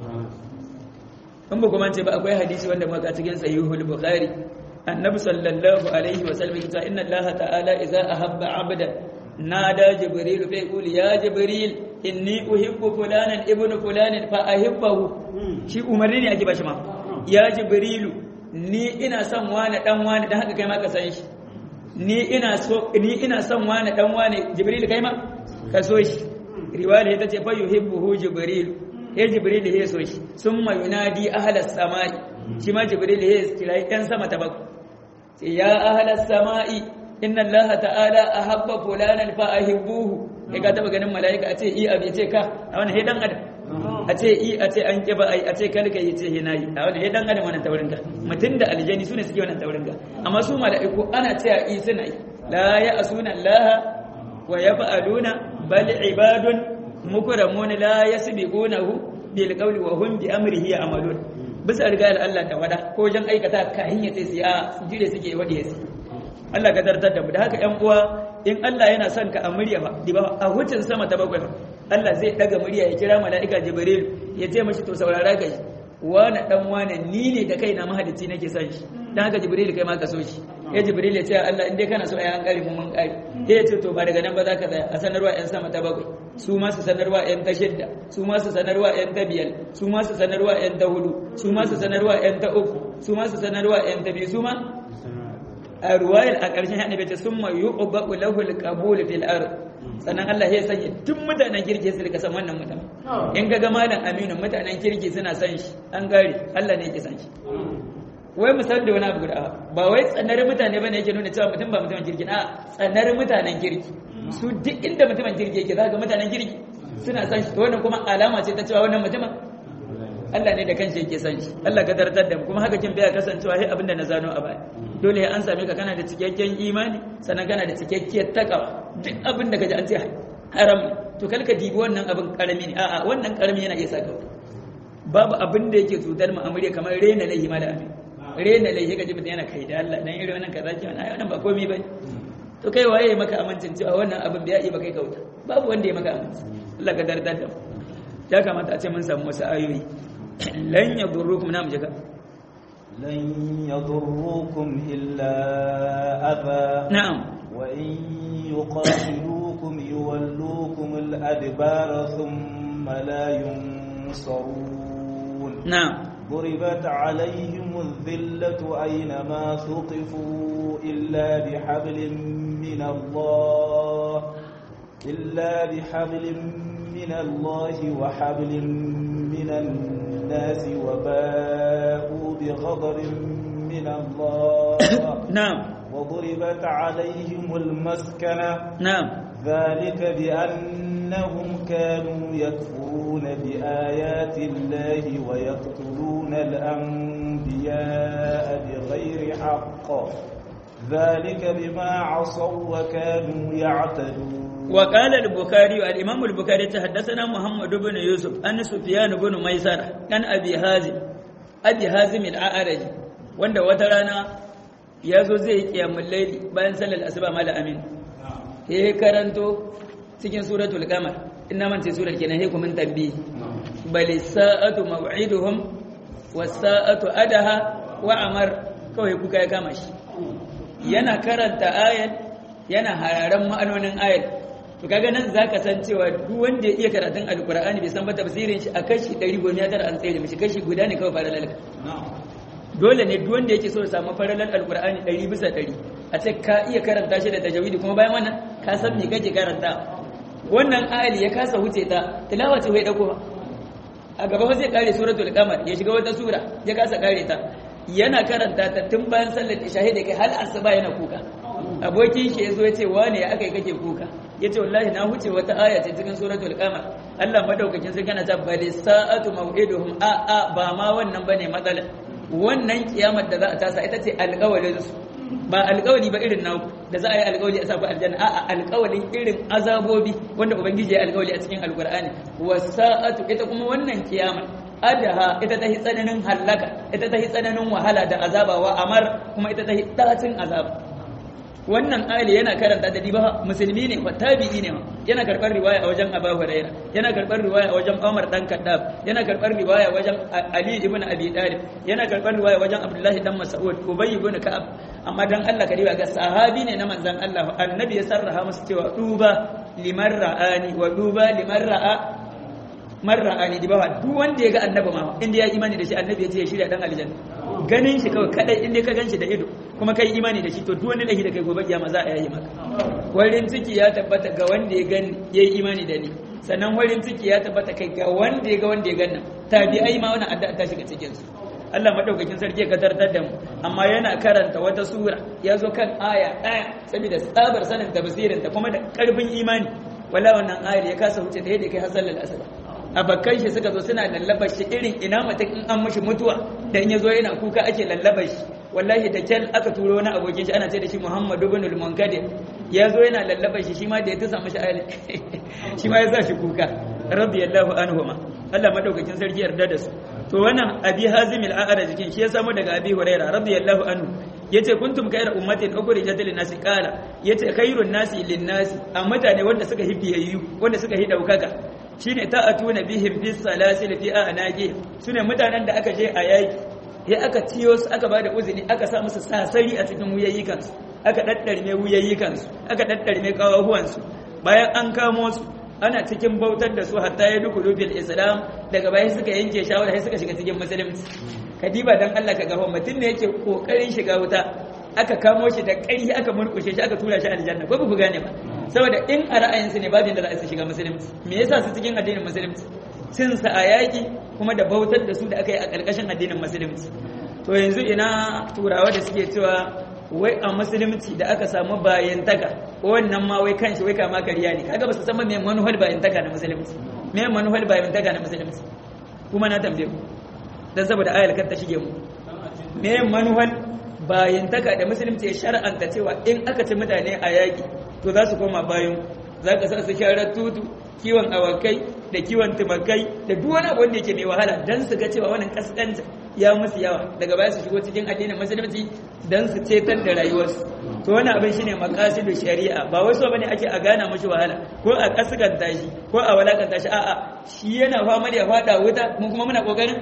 in ba kuma ce ba akwai hadisi wanda muka cikin sahihul bukhari annabi sallallahu alaihi wa sallam yace inna Allah ta'ala idza ahabba 'abdan nada jibril fa yaqul ya jibril inni uhibbu fulanan ibnu fulanin fa ahibbahu shi umarni ne ake bashi ma ya jibrilu ni ina son wani dan wani dan haka kai ma ka san shi ni ina so ni ina son wani dan wani jibril kai ma ka so shi riwaya ta ce fa yuhibbuhu jibril ya jibril ya so shi summa yunadi ahlas samai shi ma jibril ya kira yan sama ta baku sai ya ahlas samai inna allaha ta'ala ahabba fulanan fa ahibbuhu kai ka taba ganin mala'ika a ce i abi ce ka a wani hedan adam a ce i a ce an kiba ai a ce kalka yi ce hinayi a wani hedan adam wannan taurin ka mutum da aljani sune suke wannan taurin ka amma su mala'iku ana cewa i suna yi la ya asuna allaha wa yaf'aluna bal ibadun mukramun la yasbiqunahu bil qawli wa hum bi amrihi ya'malun bisa riga Allah ta wada ko jan aikata ka hinya sai su a jire suke wadi yasi Allah ka tartar da mu da haka ƴan uwa in Allah yana son ka a murya ba diba a hucin sama ta bakwai Allah zai daga murya ya kira mala'ika Jibril ya ce mashi to saurara kai wani dan wani ni ne da kaina mahalici nake son shi dan haka Jibril kai ma ka so shi ya Jibril ya ce Allah in dai kana so ai an kare mu mun kare sai ya ce to ba daga nan ba za ka tsaya a sanarwa ƴan sama ta bakwai su ma su sanarwa ƴan ta shidda su ma su sanarwa ƴan ta biyar su ma su sanarwa ƴan ta hudu su ma su sanarwa ƴan ta uku su ma su sanarwa ƴan ta biyu su ma a ruwayar a ƙarshen haɗe bai ce sun ma yi ƙubaɓu lahul ƙabul fil ard sannan Allah ya sanya duk mutanen kirki su rika san wannan mutum in ga malam aminu mutanen kirki suna san shi an gare Allah ne yake san shi wai misali da wani abu guda ba wai tsanar mutane bane yake nuna cewa mutum ba mutumin kirki a tsanar mutanen kirki su duk inda mutumin kirki yake za ga mutanen kirki suna san shi to wannan kuma alama ce ta cewa wannan mutumin Allah ne da kanshi yake san shi Allah ka tartar da mu kuma haka kin baya kasancewa sai abinda na zano a baya dole an same ka kana da cikakken imani sannan kana da cikakkiyar takawa duk abin da kaji an ce haram to kal ka dibi wannan abin karami ne a'a wannan karami yana iya saka babu abin da yake cutar mu amure kamar rena laihi ma da amin rena laihi kaji mutum yana kai da Allah dan irin wannan kaza ki wannan wannan ba komai bane to kai waye ya maka amincin cewa wannan abin bai iya ba kai kauta babu wanda ya maka aminci Allah ka dardar da ya kamata a ce mun samu wasu ayoyi lan yadurrukum na mujaka لن يضروكم إلا أذى na'am وإن يقاتلوكم يولوكم الأدبار ثم لا ينصرون na'am ضربت عليهم الذلة أينما ثقفوا إلا بحبل من الله إلا بحبل من الله وحبل من الناس وباءوا بغضب من الله na'am وضربت عليهم المسكنة na'am ذلك بأنهم كانوا يكفرون بآيات الله ويقتلون الأنبياء بغير حق ذلك بما عصوا وكانوا يعتدون وقال البخاري الإمام البخاري تحدثنا محمد بن يوسف أن سفيان بن ميسرة عن أبي هازم أبي هازم الأعرج wanda wata rana ya zo zai yi kiyamun laili bayan sallar asuba mala amin ya karanto cikin suratul qamar inna man ce surar kenan he kuma tambi bal sa'atu maw'iduhum was sa'atu adaha wa amar kawai kuka ya kama shi yana karanta ayat yana hararan ma'anonin ayat to kaga nan zaka san cewa duk wanda ya iya karatun alqur'ani bai san ba tafsirin shi a kashi 100 gomiya tara an tsaye da mishi kashi guda ne kawai fara lalaka dole ne duk wanda yake so ya samu faralan alqur'ani 100 bisa 100 a ce ka iya karanta shi da tajawidi kuma bayan wannan ka san me kake karanta wannan ayali ya kasa wuce ta tilawa ce wai dauko a gaba zai kare suratul qamar ya shiga wata sura ya kasa kare ta yana karanta ta tun bayan sallar isha da kai hal asuba yana kuka abokin shi yazo yace wane ya akai kake kuka yace wallahi na huce wata aya ce cikin suratul qamar Allah madaukakin sai kana ta bali sa'atu maw'iduhum a a ba ma wannan bane matsalar wannan kiyamar da za a tasa ita ce alƙawarin su ba alƙawari ba irin naku da za a yi alƙawari a saku aljanna a'a alƙawarin irin azabobi wanda ubangiji ya alƙawari a cikin alƙur'ani wasa'atu ita kuma wannan kiyama adaha ita ta tsananin hallaka ita ta tsananin wahala da azaba wa amar kuma ita ta dacin azaba wannan ayali yana karanta da diba musulmi ne tabi'i ne yana karɓar riwaya a wajen Abu Huraira yana karɓar riwaya a wajen Umar dan Kaddab yana karɓar riwaya wajen Ali ibn Abi Talib yana karɓar riwaya wajen Abdullahi dan Mas'ud Ubay ibn Ka'ab amma dan Allah ka riba ga sahabi ne na manzon Allah annabi ya sarraha musu cewa duba liman ra'ani wa duba liman ra'a man ra'ani diba duk wanda ya ga annabi ma inda ya imani da shi annabi ya ce ya shirya dan aljanna ganin shi kawai kadai inda ka gan shi da ido kuma kai imani da shi to duk wani lahi da kai gobe kiyama za a yi maka warin ciki ya tabbata ga wanda ya gani yayi imani da ni sannan warin ciki ya tabbata kai ga wanda ya ga wanda ya ganna tabi'ai ma wannan addu'a ta shiga cikin su Allah madaukakin sarki ya kadartar da mu amma yana karanta wata sura ya zo kan aya ɗaya saboda tsabar sanin tafsirin ta kuma da karfin imani wala wannan ayar ya kasa wuce da yadda kai har sallar asaba abakan shi suka zo suna lallaba shi irin ina mutum in an mashi mutuwa da in ya zo yana kuka ake lallaba shi wallahi da kyal aka turo wani abokin shi ana ce da shi muhammadu bin al-munkadir ya zo yana lallaba shi shi ma da ya tusa mashi ayar shi ma ya sa shi kuka radiyallahu anhuma Allah madaukakin sarki yarda da su to wannan abi hazim al-a'raj jikin shi ya samu daga abi huraira radiyallahu anhu yace kuntum khayra ummatin ukhrijat lin-nasi qala yace khairun nasi lin-nasi a mutane wanda suka hibiyayyu wanda suka hi daukaka shine ta'atuna bihim bis salasil fi anaqi sune mutanen da aka je a yaki ya aka ciyo su aka bada uzuri aka sa musu sasari a cikin wuyayyikan su aka daddarme wuyayyikan su aka daddarme kawahuwan su bayan an kamo su ana cikin bautar da su hatta ya duku bil islam daga baya suka yanke shawara sai suka shiga cikin musulunci kadiba dan Allah ka gafa mutum ne yake kokarin shiga wuta aka kamo shi da ƙarfi aka murkushe shi aka tura shi aljanna ko ba ku gane ba saboda in a ra'ayinsu ne babin da za su shiga musulunci me yasa su cikin addinin musulunci cin sa a yaƙi kuma da bautar da su da aka yi a ƙarƙashin addinin musulunci to yanzu ina turawa da suke cewa wai a musulunci da aka samu bayantaka wannan ma wai kanshi wai kama kariya ne kaga ba su san me manuhal bayantaka na musulunci me manuhal bayantaka na musulunci kuma na tambaye ku dan saboda ayar kar ta shige mu me manuhal bayantaka da musulunci ya shar'anta cewa in aka ci mutane a yaƙi to za su koma bayan za ka sa su sharar tutu kiwon awakai da kiwon tumakai da duk wani abu wanda yake mai wahala dan su ga cewa wannan kaskanta ya musu yawa daga baya su shigo cikin addinin musulunci dan su cetar da rayuwarsu to wannan abin shine maqasidu shari'a ba wai so bane ake a gana mushi wahala ko a kaskanta shi ko a walakanta shi a'a shi yana fama da ya fada wuta mun kuma muna kokarin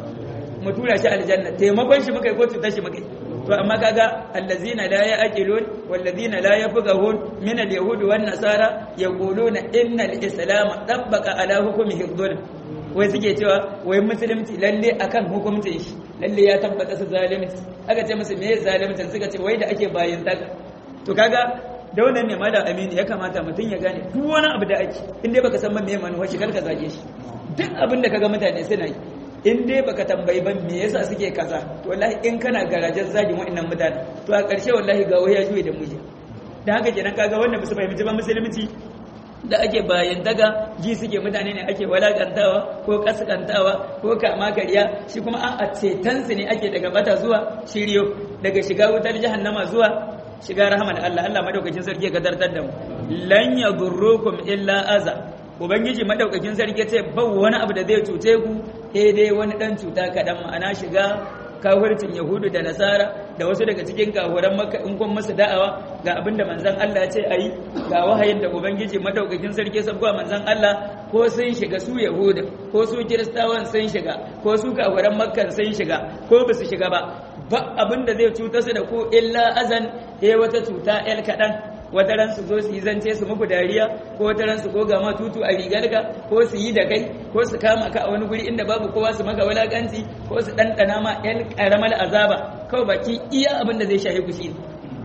mu tura shi aljanna taimakon shi muka yi ko cutar shi muka yi to amma kaga allazina la ya'qilun wallazina la yafqahun min al-yahudi wan nasara yaquluna inna al-islam tabbaqa ala hukmi hifdhul wai suke cewa wai musulunci lalle akan hukuncin shi lalle ya tabbata su zalunci aka ce musu me zalunci suka ce wai da ake bayin taka to kaga da wannan ne malam aminu ya kamata mutum ya gane duk wani abu da ake in dai baka san me manuwa shi kar ka zage shi duk abin da kaga mutane suna yi in dai baka tambayi ban me yasa suke kaza to wallahi in kana garajen zagin wa'annan mutane to a ƙarshe wallahi ga ya juye da muje dan haka kenan kaga wanda musu fahimci ba musulunci da ake bayan daga ji suke mutane ne ake walakantawa ko kaskantawa ko kama kariya shi kuma an a cetansu ne ake daga bata zuwa shiryo daga shiga wutar jahannama zuwa shiga rahama da Allah Allah madaukakin sarki ya gadartar da mu lan yadurrukum illa aza ubangiji madaukakin sarki ce ba wani abu da zai cuce ku sai dai wani dan cuta kadan ma'ana shiga kafircin yahudu da nasara da wasu daga cikin kafuran makka in kun musu da'awa ga abin da manzon Allah ce ayi ga wahayin da ubangiji madaukakin sarki sabba manzon Allah ko sun shiga su yahudu ko su kiristawan sun shiga ko su kafuran makkan sun shiga ko ba su shiga ba ba abin da zai cuta su da ku illa azan eh wata cuta el kadan wata ran su zo su yi zance su muku dariya ko wata ran su goga ma tutu a rigarka ko su yi da kai ko su kama ka a wani guri inda babu kowa su maka wulakanci ko su ɗanɗana ma yan ƙaramar azaba kawai baki iya abin da zai shahi ku shi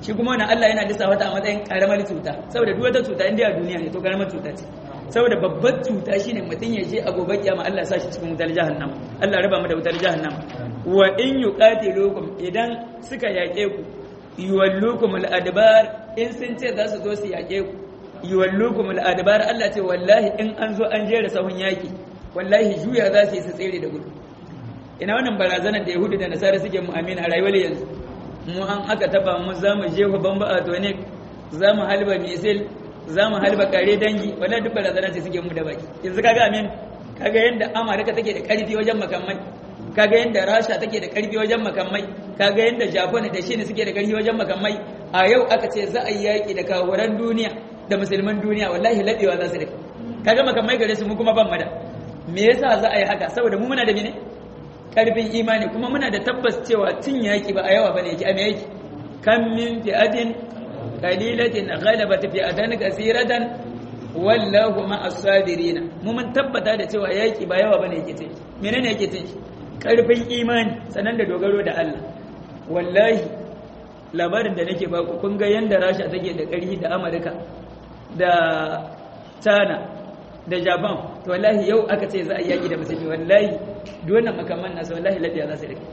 shi kuma wannan Allah yana lissafa ta a matsayin karamar cuta saboda duk wata cuta inda a duniya ne to karamar cuta ce saboda babbar cuta shine mutum ya je a gobe kiyama Allah ya sa shi cikin wutar jahannam Allah raba mu da wutar jahannam wa in yuqatilukum idan suka yaƙe ku yuwallukum al-adbar in sun ce za su zo su yaƙe ku yuwallukum al-adbar Allah ce wallahi in an zo an jera sahun yaki wallahi juya za su yi su tsere da gudu ina wannan barazanar da yahudu da nasara suke mu amina a rayuwar yanzu mu an aka taba mu za mu jefa bamba a tonic za mu halba misil za mu halba kare dangi wallahi duk barazanar ce suke mu da baki yanzu kaga amin kaga yanda amurka take da karfi wajen makamai kaga yanda rasha take da karfi wajen makamai kaga yanda japan da shi suke da karfi wajen makamai a yau aka ce za a yi yaki da kawuran duniya da musulman duniya wallahi ladewa za su da kaga makamai gare su mu kuma ban mada me yasa za a yi haka saboda mu muna da mene karfin imani kuma muna da tabbas cewa cin yaki ba a yawa bane yake a me yake kam min fi'atin qalilatin ghalabat fi'atan kaseeratan wallahu ma as-sabirin mu mun tabbata da cewa yaki ba yawa bane yake ce menene yake ce karfin imani sanan da dogaro da Allah wallahi labarin da nake baku kun ga yanda Rasha take da ƙarfi da Amurka da China da Japan to wallahi yau aka ce za a yaki da musulmi wallahi duk wannan makaman nasu wallahi lafiya za su rike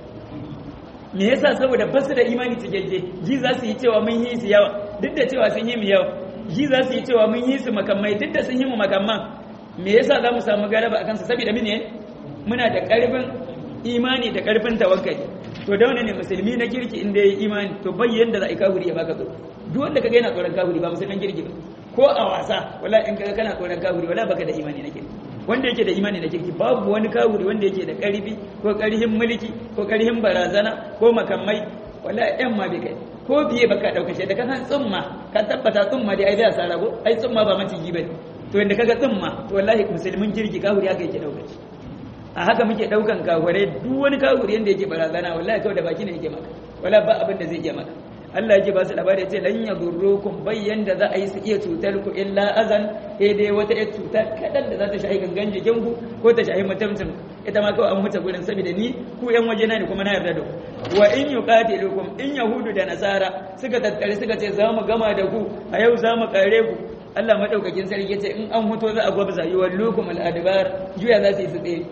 me yasa saboda ba su da imani cikakke ji za su yi cewa mun yi su yawa duk da cewa sun yi mu yawa ji za su yi cewa mun yi su makamai duk da sun yi mu makamman me yasa za mu samu galaba a kansu saboda mene muna da karfin imani da karfin tawakkali to da wani ne musulmi na kirki inda ya yi imani to bayyan da za a yi kafiri ya baka tsoro duk wanda kaga yana tsoron kafiri ba musulman kirki ba ko a wasa wala in kaga kana tsoron kafiri wala baka da imani na kirki wanda yake da imani na kirki babu wani kafiri wanda yake da karfi ko karhin mulki ko karhin barazana ko makamai wala yan ma bai kai ko biye baka dauka shi da ka san tsumma ka tabbata tsumma dai ai zai asara ko ai tsumma ba maciji bane to inda kaga tsumma to wallahi musulmin kirki kafiri haka yake dauka shi a haka muke daukan kafirai duk wani kafiri yanda yake barazana wallahi kawai da baki ne yake maka wala ba abin da zai iya maka Allah yake ba su labari ce lan yadurrukum bayyan da za a yi su iya cutar ku illa azan sai dai wata ƴar cuta kadan da za ta shahi gangan jikin ku ko ta shahi mutumcin ita ma kawai an mutu gurin saboda ni ku ƴan waje na ne kuma na yarda da ku wa in yuqatilukum in yahudu da nasara suka tattare suka ce za mu gama da ku a yau za mu kare ku Allah madaukakin sarki ce in an huto za a gwabza yuwallukum al-adbar juya za su yi su tsaye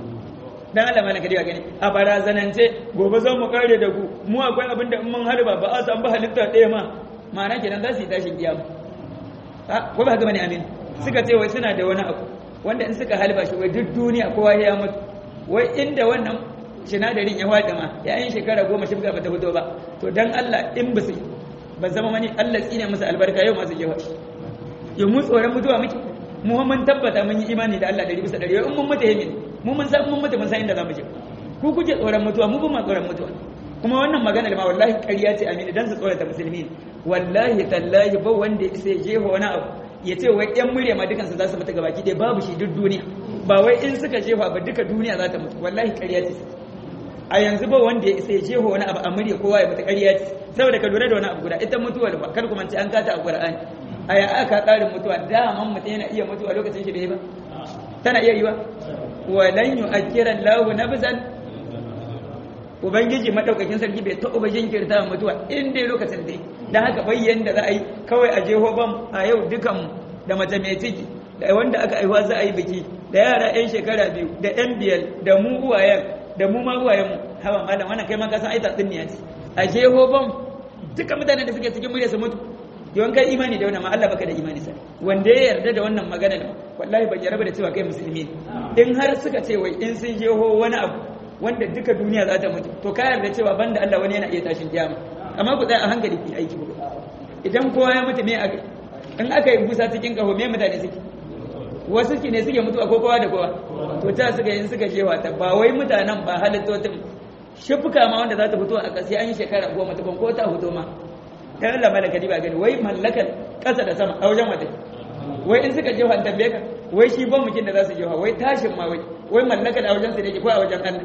dan Allah malaka dai gani a barazanance gobe zan mu kare da ku mu akwai abin da in mun harba ba a san ba halitta ɗaya ma ma'ana kenan za su yi tashin kiyama ko ba haka bane amin suka ce wai suna da wani abu wanda in suka halba shi wai duk duniya kowa ya mutu wai inda wannan sinadarin ya wada ma ya yin shekara goma shi ba ta fito ba to dan Allah in ba su ba zama mani Allah tsine musu albarka yau masu jewa yau mu tsoron mutuwa muke mu mun tabbata mun yi imani da Allah dari bisa dari in mun mutu yamin mu mun san mun mutu mun san inda zamu je ku kuke tsoron mutuwa mu ba mu tsoron mutuwa kuma wannan magana da ma wallahi ƙarya ce amini dan su tsorata musulmi wallahi tallahi ba wanda sai jeho wani abu ya ce wai yan murya ma dukansu za su mutu gabaki ɗaya babu shi duk duniya ba wai in suka jefa ba duka duniya za ta mutu wallahi ƙarya ce a yanzu ba wanda ya sai jeho wani abu a murya kowa ya mutu ƙarya ce saboda ka lura da wani abu guda ita mutuwa ba kar kuma ce an kata a Qur'ani a ya aka tsarin mutuwa daman mutum yana iya mutuwa lokacin shi bai ba tana iya yi ba walan yu'akkiran lahu nafsan ubangiji madaukakin sarki bai taɓa jinkirta mutuwa in dai lokacin dai dan haka bayyan da za a yi kawai a jeho bam a yau dukan da mace mai ciki da wanda aka aiwa za a yi biki da yara yan shekara biyu da yan biyar da mu uwayen da mu ma uwayen mu hawa malam wannan kai ma ka san ai tatsuniya ce a jeho bam duka mutanen da suke cikin murya su mutu yawan kai imani da wannan ma Allah baka da imani sai wanda ya yarda da wannan magana da wallahi ban yarda da cewa kai musulmi in har suka ce wai in sun jeho wani abu wanda duka duniya za ta mutu to ka yarda cewa banda Allah wani yana iya tashin kiyama amma ku tsaya a hankali ku aiki ku idan kowa ya mutu me aka in aka yi busa cikin kaho me mutane suke wasu ne suke mutuwa ko kowa da kowa to ta suka yin suka jewa ta ba wai mutanen ba halittotin shifuka ma wanda za ta fito a ƙasa an yi shekara goma ta ko ta fito ma ta Allah malaka ba gani wai mallakar ƙasa da sama a wajen wata wai in suka jefa an tambaye ka wai shi ban mukin da za su jefa wai tashin ma wai wai mallakar a wajen su ne ko a wajen Allah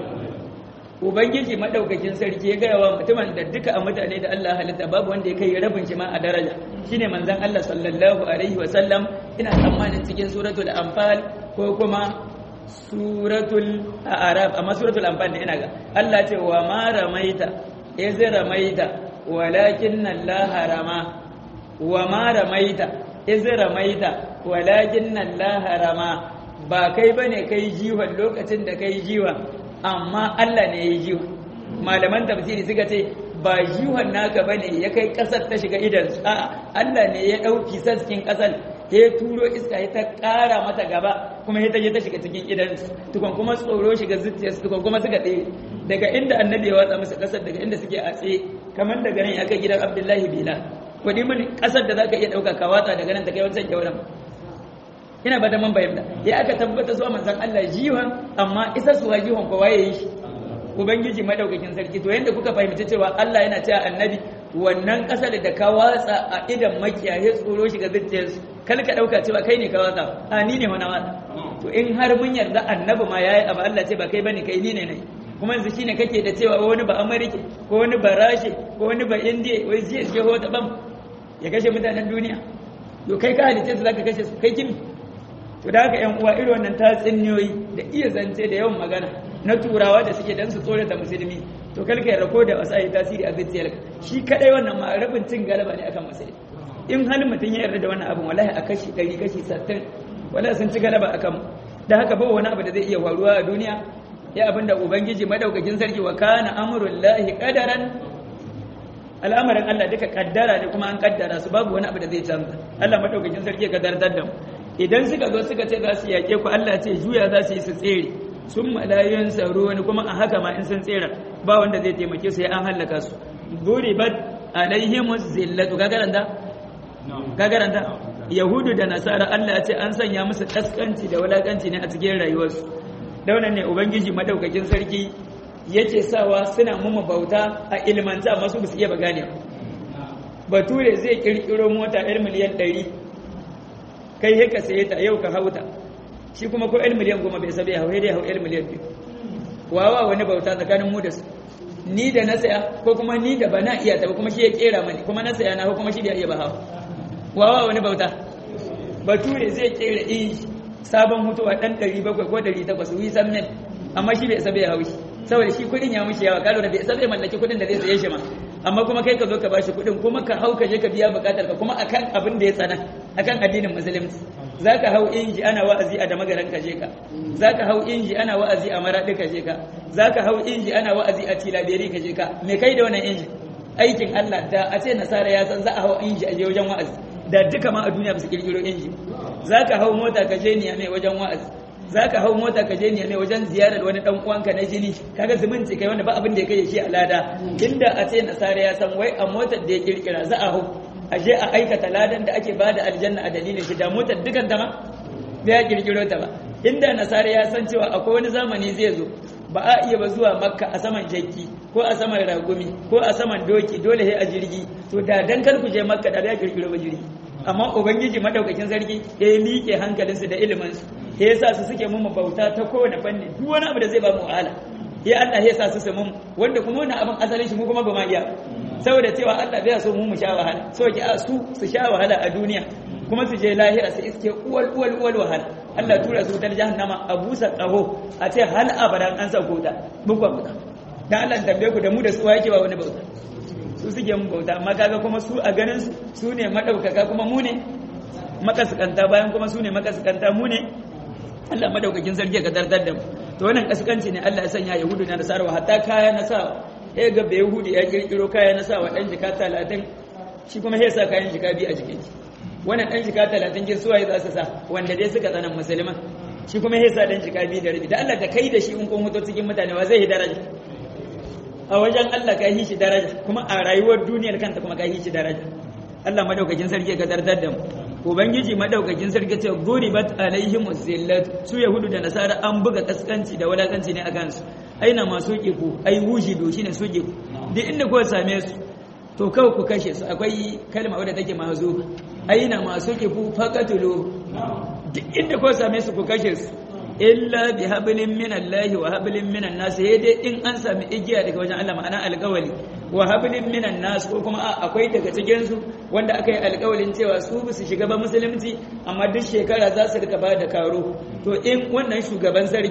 ubangiji madaukakin sarki ya gaya wa mutumin da duka a mutane da Allah halitta babu wanda ya kai rabin shi ma a daraja shine manzon Allah sallallahu alaihi wa sallam ina tsammanin cikin suratul anfal ko kuma suratul a'raf amma suratul anfal ne ina ga Allah ce wa ma ramaita iz ramaita walakin Allah rama wa ma ramaita iz ramaita walakin Allah rama ba kai bane kai jiwon lokacin da kai jiwa amma Allah ne ya jiwa malaman tafsiri suka ce ba jiwon naka bane ya kai kasar ta shiga idan a'a Allah ne ya dauki saskin kasar ya turo iska ya ta kara mata gaba kuma ya ta je ta shiga cikin idan tukun kuma tsoro shiga zuciyarsu tukun kuma suka tsaye daga inda annabi ya watsa musu kasar daga inda suke a tsaye kamar daga nan aka gidan Abdullahi Bila wani mun kasar da zaka iya dauka ka watsa daga nan ta kai wancan kyauran ina ba da man bayyana ya aka tabbata zuwa manzon Allah jiwan amma isa suwa jiwan kowa yayi shi ubangiji madaukakin sarki to yanda kuka fahimci cewa Allah yana cewa annabi wannan kasar da ka watsa a idan makiyaye tsoro shiga zuciyarsu kal ka dauka cewa kai ne ka watsa a ni ne wani watsa to in har mun yarda annabi ma yayi abu Allah ce ba kai bane kai ni ne ne kuma yanzu shine kake da cewa wani ba Amerika ko wani ba Rashe ko wani ba Indiya wai zai je hota bam ya kashe mutanen duniya to kai ka halice su zaka kashe su kai kimi to da haka yan uwa irin wannan tatsuniyoyi da iya zance da yawan magana na turawa da suke dan su tsore da musulmi to kalka ya rako da wasa yi tasiri a zuciyarka shi kadai wannan ma rabin cin galaba ne akan musulmi in halin mutum ya yarda da wannan abin wallahi a kashi 100 kashi 60 wallahi sun ci galaba akan mu da haka ba wani abu da zai iya faruwa a duniya ya abinda ubangiji madaukakin sarki wa kana amrullahi qadaran al'amarin Allah duka kaddara ne kuma an kaddara su babu wani abu da zai canza Allah madaukakin sarki ya kaddartar da mu idan suka zo suka ce za su yake ku Allah ce juya za su yi su tsere sun malayoyin tsaro wani kuma a haka ma in sun tsere ba wanda zai taimake su ya an hallaka su duribat alaihimus zillatu ka garanta ka garanta yahudu da nasara Allah ya ce an sanya musu kaskanci da wulakanci ne a cikin rayuwarsu daunan ne ubangiji madaukakin sarki yace sawa suna mumma bauta a ilmanta amma su basu iya ba gane bature zai kirkiro mota 1 miliyan 100 kai he ka saye ta yau ka hauta shi kuma ko 1 miliyan goma bai sabe hau dai hau 1 miliyan 2 wawa wani bauta tsakanin mu da su ni da na saya ko kuma ni da bana iya ta kuma shi ya kera mani kuma na saya na ko kuma shi da iya ba hawa wawa wani bauta bature zai kera inji sabon mutuwa dan 700 ko 800 wi san men amma shi bai sabe haushi saboda shi kudin ya mushi yawa kalo da bai sabe mallaki kudin da zai saye shi ma amma kuma kai ka zo ka bashi kudin kuma ka hau ka je ka biya bukatar ka kuma akan abin da ya tsana akan addinin musulunci zaka hau inji ana wa'azi a damagaran ka je ka zaka hau inji ana wa'azi a maradi ka je ka zaka hau inji ana wa'azi a tilaberi ka je ka me kai da wannan inji aikin Allah da a ce nasara ya san za a hau inji a je wajen wa'azi da duka ma a duniya ba su kirkiro inji zaka hau mota ka je niya mai wajen wa'azi zaka hau mota ka je niya mai wajen ziyarar wani dan uwanka na jini kaga zumunci kai wanda ba abin da ya kai shi a lada inda a ce nasara ya san wai a motar da ya kirkira za a hau a je a aikata ladan da ake bada aljanna a dalilin shi da motar dukan ta ma bai kirkiro ta ba inda nasara ya san cewa akwai wani zamani zai zo ba a iya ba zuwa makka a saman jakki ko a saman ragumi ko a saman doki dole sai a jirgi to da dan kar ku je makka da ya kirkiro ba jirgi amma ubangiji madaukakin sarki ya yi miƙe hankalinsu da iliminsu ya yasa su suke mu bauta ta kowane fanni duk wani abu da zai ba mu wahala ya Allah ya sa su su mun wanda kuma wannan abin asalin shi mu kuma ba ma iya saboda cewa Allah bai so mu mu sha wahala so ki a su su sha wahala a duniya kuma su je lahira su iske uwal uwal uwal wahala Allah tura su ta jahannama a busa qaho a ce hal abadan an sauko ta muku muka dan Allah tambaye ku da mu da su yake ba wani bauta su suke mun bauta amma kaga kuma su a ganin su su ne madaukaka kuma mu ne makaskanta bayan kuma su ne makaskanta mu ne Allah madaukakin sarki ka dardar da mu to wannan kaskanci ne Allah ya sanya yahudu na nasara hatta kaya na sa eh ga bai yahudi ya kirkiro kaya na sa wa dan jika 30 shi kuma sai sa kayan jika bi a jikin shi wannan dan jika 30 kin suwaye za su sa wanda dai suka tsanan musulman shi kuma sai sa dan jika bi da rabi da Allah da kai da shi in kun mutu cikin mutane wa zai yi daraja a wajen Allah ka yi shi daraja kuma a rayuwar duniyar kanta kuma ka yi shi daraja Allah madaukakin sarki ka dardar da mu ubangiji madaukakin sarki ce guribat alaihim zillat su yahudu da nasara an buga kaskanci da walakanci ne akan su aina masu ku ai wujidu shine su ku duk inda ko same su to kawai ku kashe su akwai kalma wadda take mazu aina masu ku faqatulu duk inda ko same su ku kashe su illa bi hablin min Allah wa hablin min an-nas dai in an sami igiya daga wajen Allah ma'ana alƙawali wa hablin min an-nas ko kuma akwai daga cikin su wanda aka yi alƙawalin cewa su su shiga ba musulunci amma duk shekara za su rika bada karo to in wannan shugaban sarkin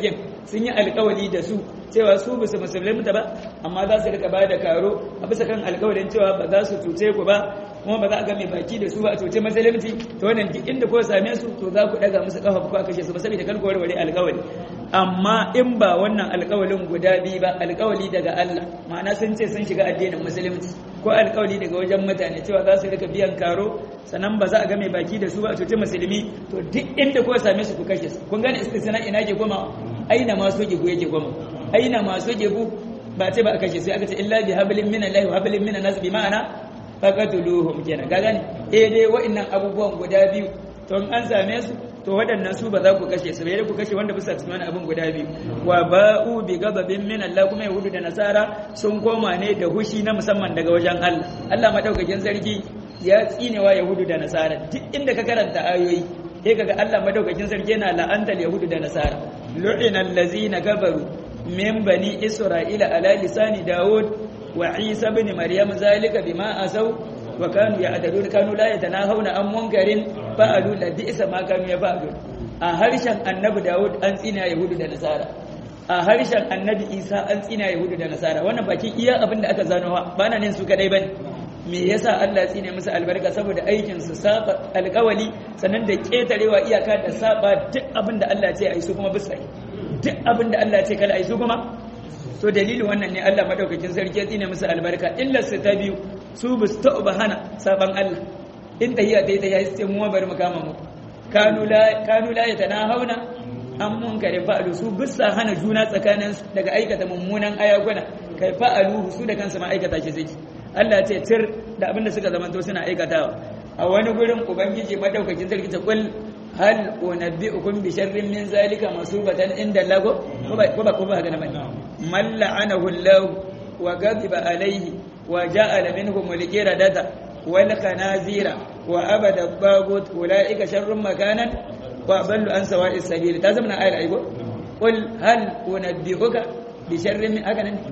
sun yi alkawali da su cewa su bisa musulunta ba amma za su rika bada karo a bisa kan alkawalin cewa ba za su cuce ku ba kuma ba za a ga mai baki da su ba a cuce musulunci to wannan duk inda ko same su to za ku daga musu kafa ku kashe su ba saboda kan warware alkawali amma in ba wannan alkawalin guda biyu ba alkawali daga Allah ma'ana sun ce sun shiga addinin musulunci ko alkawali daga wajen mutane cewa za su rika biyan karo sannan ba za a ga mai baki da su ba a cuce musulmi to duk inda ko same su ku kashe su kun gane istisna ina ke koma aina ma soke ku yake koma aina ma soke ku ba ce ba a kashe sai aka ce illa bi hablin min Allah wa hablin min nas bi ma'ana faqatuluhum kenan ga gane eh dai wa'annan abubuwan guda biyu to in an same su to waɗannan su ba za ku kashe su bai ku kashe wanda bisa cikin wani abin guda biyu wa ba'u bi gababin min Allah kuma yahudu da nasara sun koma ne da hushi na musamman daga wajen Allah Allah madaukakin sarki ya tsinewa yahudu da nasara duk inda ka karanta ayoyi sai kaga Allah madaukakin sarki yana la'antar yahudu da nasara lu'ina allazina kafaru min bani isra'ila ala lisani daud wa isa ibn maryam zalika bima asaw wa kanu ya'tadun kanu la yatanahawna an munkarin fa'alu la bi'sa ma kanu yafa'alun a harshen annabi daud an tsina yahudu da nasara a harshen annabi isa an tsina yahudu da nasara wannan baki iya abin da aka zano ba na nan su kadai bane me yasa Allah tsine musu albarka saboda aikin su saba alƙawali sannan da ketarewa iyaka da saba duk abin da Allah ce ai su kuma bisa duk abin da Allah ce kala ai su kuma to dalilin wannan ne Allah madaukakin sarki ya tsine musu albarka illa su ta biyu su bu su ta'uba hana saban Allah in tahiya ta yi ta yi sai mu bari mu kama mu kanu la kanu la yatanahawna an munkari fa'alu su bisa hana juna tsakanin daga aikata mummunan ayakuna kai fa'alu su da kansu ma aikata shi zai Allah ce tir da abinda suka zamanto suna aikatawa a wani gurin ubangiji madaukakin sarki ta kul hal unabbi'ukum bi sharrin min zalika masubatan inda lago ko ba ko ba ko ba ga nan man la'anahu Allah wa ghadiba alayhi wa ja'ala minhum al-qiradata wal khanazira wa abada at-tagut ulaika sharrun makanan wa ballu an sawa'i sabil ta zama ayar aigo qul hal unabbi'uka bi sharrin min haka nan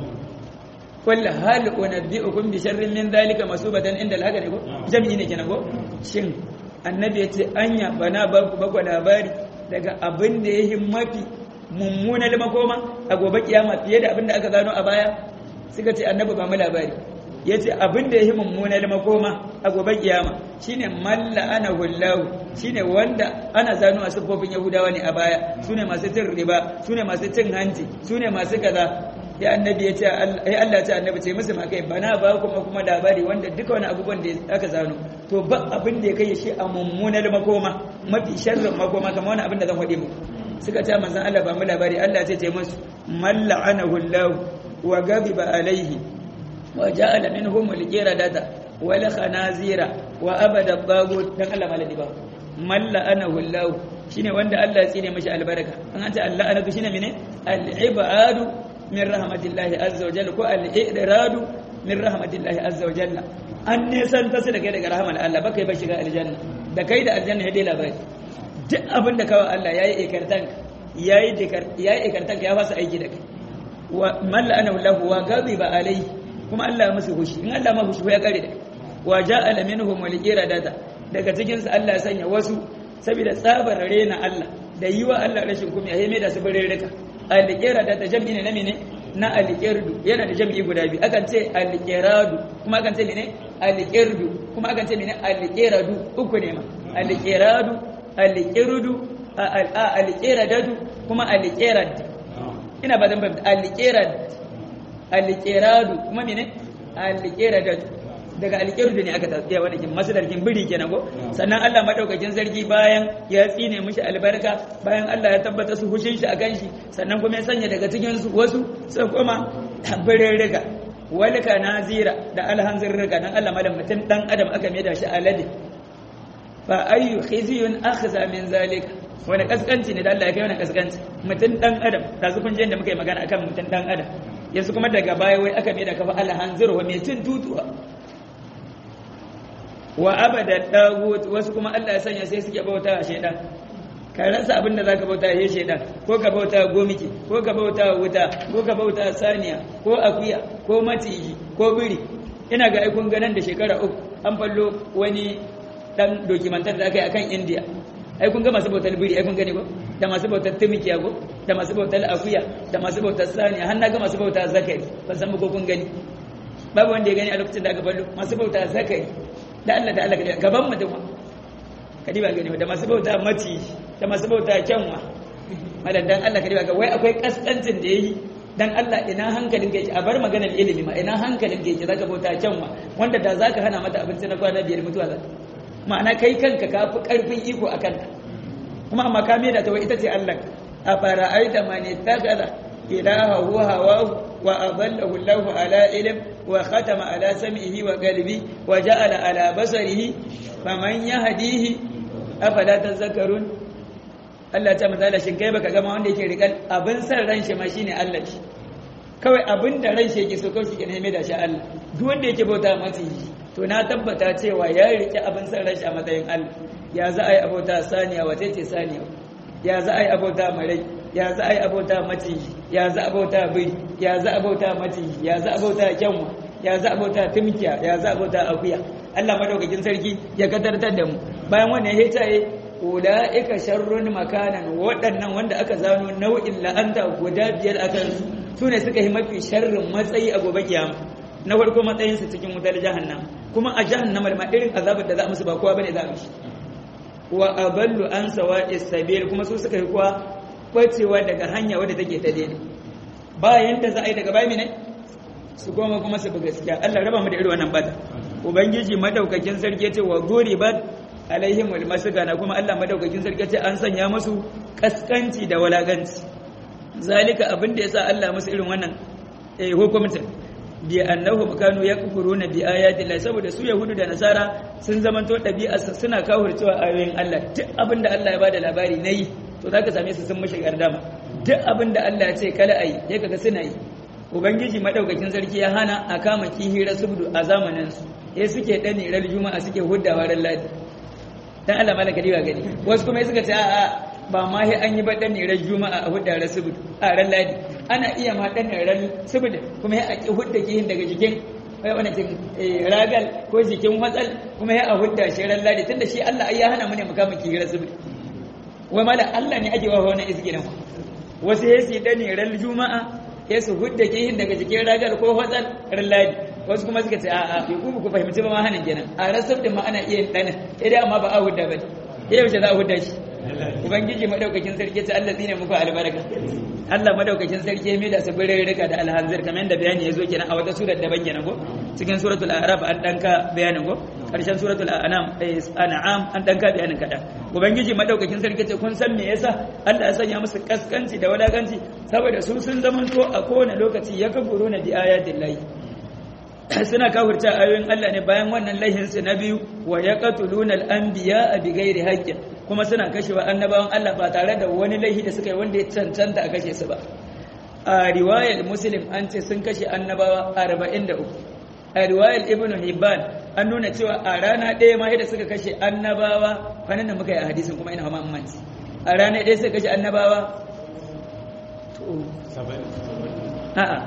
qul hal unabbi'ukum bi sharrin min dhalika masubatan inda al-haka ne ko jami'i ne kenan ko shin annabi yace anya bana ba ku bakwa labari daga abin da yayi mafi mummunar makoma a gobe kiyama fiye da abin da aka gano a baya suka ce annabi ba mu labari ya ce abin da ya yi mummunar makoma a gobe kiyama shine malla ana hullahu shine wanda ana zano a siffofin yahudawa ne a baya su ne masu cin riba su ne masu cin hanci su ne masu kaza ya annabi ya ce ya Allah ce annabi ce musu makai bana ba kuma kuma labari wanda duka wani abubuwan da aka zano to ba abin da ya kai shi a mummunar makoma mafi sharrin makoma kamar wani abin da zan faɗi muku suka ce manzon Allah ba mu labari Allah ce ce musu malla ana hullahu wa gabiba alaihi وجعل منهم القردة والخنازير وأبد الطاغوت دان الله مالدي با من لعنه الله shine wanda Allah ya tsine mashi albarka an an ce Allah anatu shine mene al-ibadu min rahmatillahi azza wa jalla ko al-idradu min rahmatillahi azza wa jalla an ne san ta su da kai daga rahmar Allah baka ba shiga aljanna da kai da aljanna ya dai labari duk abin da kawai Allah yayi ikartan yayi dikar yayi ikartan ya fasa aiki da kai wa man la'anahu Allah wa ghadiba alayhi kuma Allah ya musu hushi in Allah ma hushi ya kare da wa ja'ala minhum al-qiradata daga cikin su Allah ya sanya wasu saboda tsabar rena Allah da yiwa Allah rashin kuma yayi mai da su bare rika al-qiradata jam'i ne na mene na al-qirdu yana da jam'i guda biyu akan ce al-qiradu kuma akan ce mene al-qirdu kuma akan ce mene al-qiradu uku ne ma al-qiradu al-qirdu al-qiradatu kuma al-qirad ina ba zan fahimta al-qirad alƙeradu kuma mene alƙeradatu daga alƙerudu ne aka tafiya wanda kin masu darkin biri kenan ko sannan Allah madaukakin sarki bayan ya tsine mishi albarka bayan Allah ya tabbata su hushin shi akan shi sannan kuma ya sanya daga cikin su wasu sai kuma birin riga walika nazira da alhanzir riga dan Allah malam mutum dan adam aka mai da shi alade fa ayyu khizyun akhza min zalika wani kaskanci ne da Allah ya kai wani kaskanci mutum dan adam da su kun je da muka yi magana akan mutum dan adam yanzu kuma daga baya wai aka mai da kafa alhanzir wa mai cin tutuwa wa abada dagut wasu kuma Allah ya sanya sai suke bauta a shedan ka rasa abin da zaka bauta ya shedan ko ka bauta gomiki ko ka bauta wuta ko ka bauta saniya ko akuya ko maciji ko biri ina ga aikun ganan da shekara uku an fallo wani dan dokimantar da aka yi akan India ai kun ga masu bautar biri ai kun gani ko da masu bautar tumiki ko da masu bautar akuya da masu bautar saniya har naga masu bautar zakari ban san ko kun gani babu wanda ya gani a lokacin da aka ballo masu bautar zakari da Allah da Allah gaban mutum kadi ba gani da masu bauta maci da masu bauta kyanwa madan dan Allah kadi ba ga wai akwai kaskancin da yayi dan Allah ina hankalin ka yake a bar maganar ilimi ma ina hankalin ka yake zaka bauta kyanwa wanda da zaka hana mata abinci na kwana biyar mutuwa za ma'ana kai kanka ka fi karfin iko akan ta kuma amma ka da ta wai ita ce Allah a fara'aita man ittakhadha ilahahu hawahu wa adallahu Allahu ala ilm wa khatama ala sam'ihi wa qalbi wa ja'ala ala basarihi faman yahdihi afala tazakkarun Allah ta mazala shin kai baka gama wanda yake rikan abin san ran shi ma shine Allah shi kawai abin da ran shi yake so kawai shi ke neme da shi Allah duk wanda yake bauta masa to na tabbata cewa ya rike abin san ran shi a matsayin Allah ya za a yi abota saniya wace ce saniya ya za a yi abota marai ya za a yi abota maciji ya za a bauta biri ya za a bauta maciji ya za a bauta kyanwa ya za a bauta tumkiya ya za a bauta akuya Allah madaukakin sarki ya kadartar da mu bayan wannan ya taye ula'ika sharrun makanan waɗannan wanda aka zano nau'in la'anta guda biyar akan su su ne suka yi mafi sharrin matsayi a gobe kiyama na farko matsayinsu cikin wutar jahannam kuma a jahannamar ma irin azabar da za a musu ba kowa bane za a mishi wa aballu an sawa'is sabil kuma su suka yi kuwa bacewa daga hanya wadda take ta daidai bayan da za a yi daga bayan ne su goma kuma su bi gaskiya Allah raba mu da irin wannan bata ubangiji madaukakin sarki ya ce wa guribat alaihim almasgana kuma Allah madaukakin sarki ya ce an sanya musu kaskanci da walaganci zalika abin da yasa Allah musu irin wannan eh hukumtin bi annahum kanu yakfuruna bi ayati Allah saboda su yahudu da nasara sun zamanto ɗabi'arsa suna kafircewa ayoyin Allah duk abin da Allah ya bada labari nayi to zaka same su sun mishi gardama duk abin da Allah ya ce kala ayi ya kaga suna yi ubangiji madaukakin sarki ya hana a kama kihira subdu a zamanin su eh suke dane ran juma'a suke huddawa ran ladi dan Allah malaka diwa gani wasu kuma suka ce a'a ba ma sai an yi ba dan ran juma'a a hudda ran subdu a ran ladi ana iya ma dan ran subdu kuma sai a ki hudda kihin daga jikin wai wani cikin ragal ko jikin watsal kuma sai a hudda shi ran ladi tunda shi Allah ai ya hana mu ne mu kama kihira subdu wai mala Allah ne ake wa wannan izgirin wasu ya su dani ran juma'a ya su hudda kihin daga jikin ragal ko watsal ran ladi wasu kuma suka ce a'a bai kuma ku fahimci ba ma hanin kenan a rasar da ma ana iya dana idan amma ba a hudda ba ya yaushe za a hudda shi ubangiji madaukakin sarki ce Allah tsine muku albarka Allah madaukakin sarki mai da sabirin rika da alhanzir kamar yadda bayani ya zo kenan a wata surar daban kenan ko cikin suratul a'raf an danka bayanin ko karshen suratul an'am an'am an danka bayanin kada ubangiji madaukakin sarki ce kun san me yasa Allah ya sanya musu kaskanci da wadaganci saboda su sun zamanto a kowane lokaci ya kaburu na bi ayatillahi suna kafirta ayoyin Allah ne bayan wannan laihinsu na biyu wa yaqtuluna al-anbiya bighairi haqqin kuma suna kashewa annabawan Allah ba tare da wani laihi da suka yi wanda ya cancanta a kashe su ba a riwayar muslim an ce sun kashe annabawa 43 a riwayar ibnu hibban an nuna cewa a rana ɗaya ma da suka kashe annabawa kwanan da muka yi a hadisin kuma ina hama manci a rana ɗaya suka kashe annabawa to a'a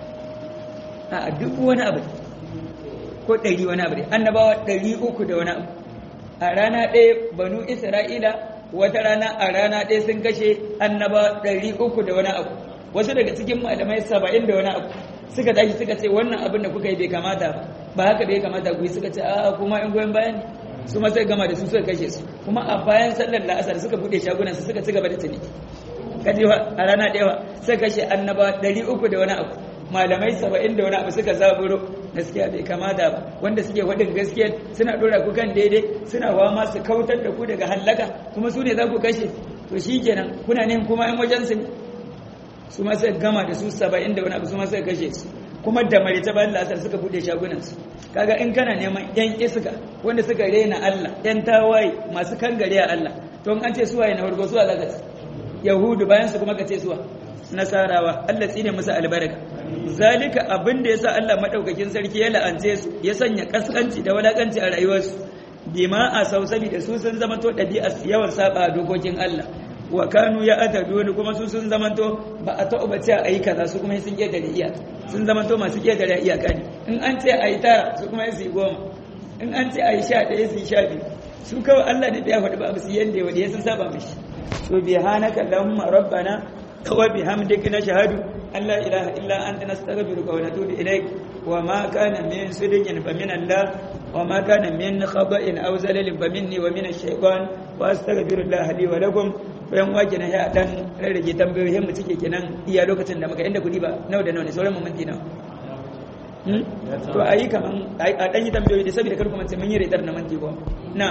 a duk wani abu ko ɗari wani abu annabawa ɗari uku da wani abu a rana ɗaya banu isra'ila wata rana a rana ɗaya sun kashe annabawa ɗari uku da wani abu wasu daga cikin malamai saba'in da wani abu suka tashi suka ce wannan abin da kuka yi bai kamata ba ba haka bai kamata ku yi suka ce a kuma in goyon bayan su ma sai gama da su suka kashe su kuma a bayan sallar la'asar suka buɗe shagunan su suka ci gaba da ciniki kaji a rana ɗaya suka kashe annabawa ɗari uku da wani abu malamai saba'in da wani abu suka zaburo gaskiya bai kamata ba wanda suke faɗin gaskiya suna ɗora ku kan daidai suna wama su kautar da ku daga hallaka kuma su ne za ku kashe to shi kenan kuna ne kuma yan wajen su su ma sai gama da su saba'in da wani abu su ma sai kashe su kuma da marita bayan lasar suka buɗe shagunan su kaga in kana neman yan iska wanda suka rena Allah yan tawaye masu kangare a Allah to in an ce suwaye na farko suwa zaka ce yahudu bayan su kuma ka ce suwa nasarawa Allah tsine musu albarka zalika abin da yasa Allah madaukakin sarki ya la'ance su ya sanya kaskanci da walakanci a rayuwarsu bima a sau saboda su sun zama to dabi'a yawan saba dokokin Allah wa kanu ya ataduni kuma su sun zama to ba a ta'uba ce a yi kaza su kuma sun ketare iya sun zama to masu ketare iyaka ne in an ce a yi tara su kuma su yi goma in an ce a yi sha ɗaya su yi sha biyu su kawai Allah ne da ya faɗi ba su yanda ya sun saba mishi to bihanaka allahumma rabbana wa bihamdika nashhadu an la ilaha illa anta nastaghfiruka wa natubu ilaik wa ma kana min sidqin fa min allah wa ma kana min khaba'in aw zalalin fa minni wa min ash-shaytan wa astaghfirullah li wa lakum bayan wake na ya dan rarrage tambayoyin mu cike kenan iya lokacin da muka inda kudi ba nawa da nawa ne sauran mu minti nawa to ayi kaman a dan yi tambayoyi da saboda kar kuma sai mun yi redar na minti ko na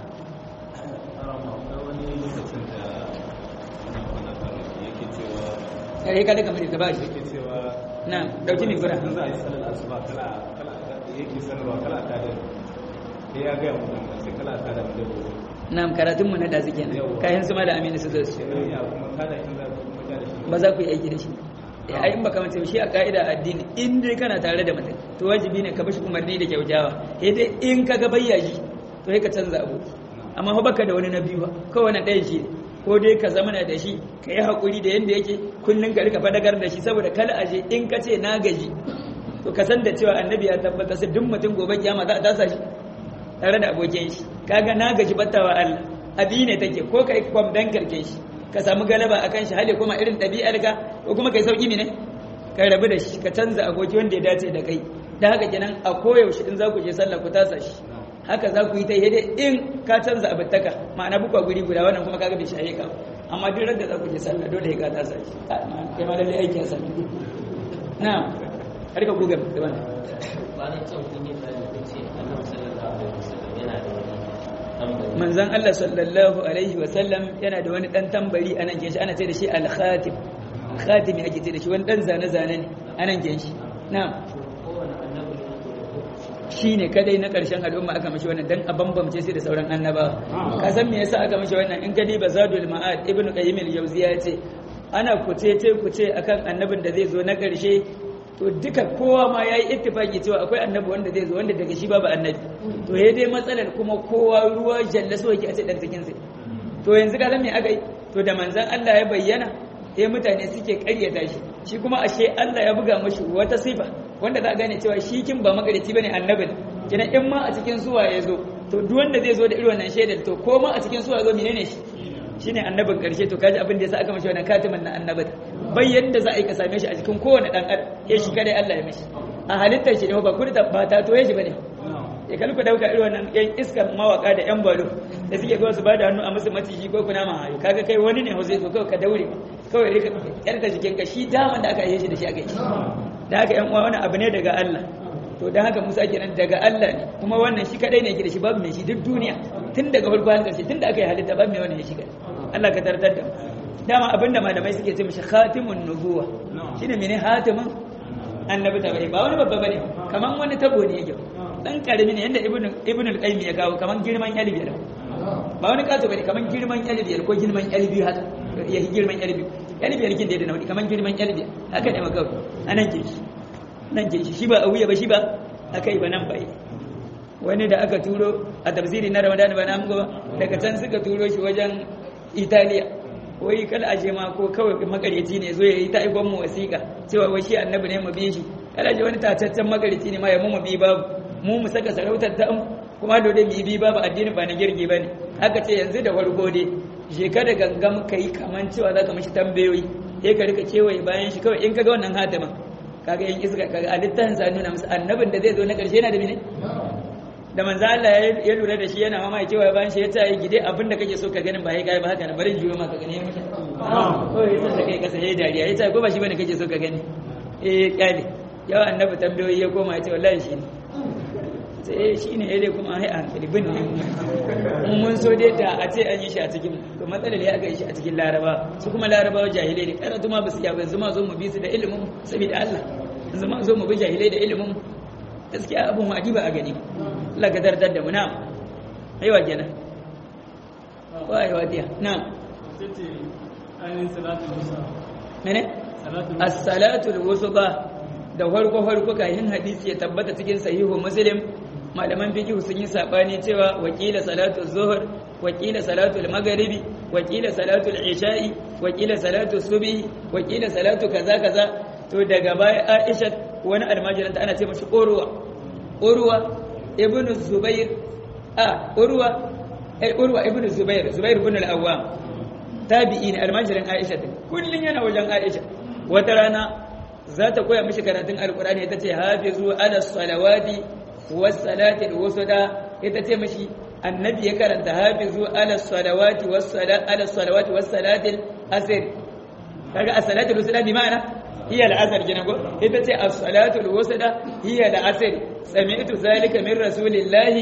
kare ka daga mai gaba shi na dauki mai gura za a yi salar asuba kala kala yake sanarwa kala ta da sai ya ga mu sai kala ta da mu na karatun mu na da suke nan kayan su ma da aminu su zo su ya kuma kada kin za ku kuma da shi ba za ku yi aiki da shi ya ayin baka mace shi a ka'ida addini in dai kana tare da mutum to wajibi ne ka bashi umarni da kyautawa sai dai in ka ga bayyaji to sai ka canza abu amma fa baka da wani na biyu ba kawai na ɗayan shi ko dai ka zama da shi ka yi haƙuri da yadda yake kullum ka rika fadagar da shi saboda kala aje in ka ce na gaji to ka san da cewa annabi ya tabbata sai duk mutum gobe kiyama za a tasa shi tare da abokin shi kaga na gaji battawa Allah abi ne take ko kai kwam dan karke shi ka samu galaba akan shi hali kuma irin ɗabi'ar ka ko kuma kai sauki ne ka rabu da shi ka canza aboki wanda ya dace da kai da haka kenan a koyaushe in za ku je sallah ku tasa shi haka za ku yi ta yi dai in ka canza abittaka ma'ana bukwa guri guda wannan kuma kaga bai shaye ka amma duk da za ku je sallah dole ya ka tasa shi kai ma lalle aiki a sallah na har ka gugar da wannan bayan can kun yi bayani kun ce annabi sallallahu alaihi wasallam yana da wani tambari manzon Allah sallallahu alaihi wasallam yana da wani dan tambari anan ke shi ana ce da shi al-khatim khatimi ake ce da shi wani dan zane zane ne anan ke shi na'am kowane annabi ne yake da hukunci shi ne kadai na ƙarshen al'umma aka mashi wannan dan a bambamce sai da sauran annabawa ka san me yasa aka mashi wannan in gadi bazadul ma'ad ibnu qayyim al-jawziya ya ce ana kuce ce kuce akan annabin da zai zo na ƙarshe to duka kowa ma yayi ittifaki cewa akwai annabi wanda zai zo wanda daga shi babu annabi to ya dai matsalar kuma kowa ruwa jalla so yake a ce dan cikin sai to yanzu ka san me aka yi to da manzon Allah ya bayyana sai mutane suke ƙaryata shi shi kuma ashe Allah ya buga mashi wata sifa wanda za a gane cewa shi kin ba magarici bane annabin kina in ma a cikin suwa ya zo to duk wanda zai zo da irin wannan shaidar to ko ma a cikin suwa ya zo menene shi shine annabin karshe to kaji abin da yasa aka mashi wannan katimin na annabin bai yadda za a yi ka same shi a cikin kowane dan adam ya shi kadai Allah ya mashi a halittar shi ne ba kurta ba ta toye shi bane ya kalku dauka irin wannan yan iskar mawaka da yan balo da suke kawai su ba da hannu a musu maciji ko kuna ma hayo kaga kai wani ne zai zo kawai ka daure kawai rika yarda jikin ka shi daman da aka yi shi da shi aka yi da haka yan uwa wani abu ne daga Allah to dan haka Musa kenan daga Allah ne kuma wannan shi kadai ne yake da shi babu mai shi duk duniya tun daga farko har karshe tun da aka yi halitta babu mai wannan ya shiga Allah ka tartar da mu dama abinda malamai suke ce mishi khatimun nubuwa shine mene hatimin annabi ta bai ba wani babba bane kaman wani tabo ne yake dan karami ne yanda ibnu ibnu al-qayyim ya kawo kaman girman yalbiyar ba wani kato bane kaman girman yalbiyar ko girman yalbi haka ya girman yalbi yalbiyar kin da nauyi kaman girman yalbiyar haka ne maka anan ke shi nan ke shi shi ba a wuya ba shi ba akai ba nan bai wani da aka turo a tafsiri na Ramadan ba na ba daga can suka turo shi wajen Italiya wai kala aje ma ko kawai makaryaci ne zo ya yi ta aikon mu wasiƙa cewa wai shi annabi ne mu bi shi kala aje wani tataccen makaryaci ne ma ya mu mu bi babu mu mu saka sarautar ta mu kuma dole mu bi babu addini ba na girgi bane aka ce yanzu da farko dai je ka da gangam kai kaman cewa zaka mishi tambayoyi sai ka rika kewaye bayan shi kawai in kaga wannan hatimin kaga yan iska kaga a littafin sa nuna musu annabin da zai zo na karshe yana da mene da manzo Allah ya lura da shi yana mama ya kewaye bayan shi ya tayi gide abin da kake so ka ganin ba ya kai ba haka na bari juyo ma ka gani mutum ko ya san da kai kasa yayi dariya ya tayi ko ba shi bane kake so ka gani eh kyale yawa annabi tambayoyi ya koma ya ce wallahi shi ne sai shi ne ya kuma hai a hankali bin ne mun so dai da a ce an yi shi a cikin to matsalar ya aka yi shi a cikin laraba su kuma larabawa jahilai ne karatu ma ba su yaba yanzu ma zo mu bi su da ilimin saboda Allah yanzu ma zo mu bi jahilai da ilimin gaskiya abun wadi ba a gani Allah ka dardar da mu na aiwa kenan wa aiwa diya na mene as-salatu al-wusta da farko farko kayan hadisi ya tabbata cikin sahihu muslim malaman fiqh sun yi sabani cewa wakila salatu zuhur wakila salatu al-maghribi wakila salatu al-isha'i wakila salatu subhi wakila salatu kaza kaza to daga baya Aisha wani almajiran ta ana ce mashi Urwa Urwa ibn Zubair a Urwa eh Urwa ibn Zubair Zubair ibn al-Awwam tabi'i ne almajirin Aisha din kullun yana wajen Aisha wata rana za ta koya mishi karatun alkur'ani ita ce hafizu ala salawati was salati al-wusta ita ce mishi annabi ya karanta hafizu ala salawati was salati ala salawati was salati al-asr kaga as-salatu al-wusta bi ma'ana hiya al-asr kenan ko ita ce as-salatu al-wusta hiya al-asr sami'tu zalika min rasulillahi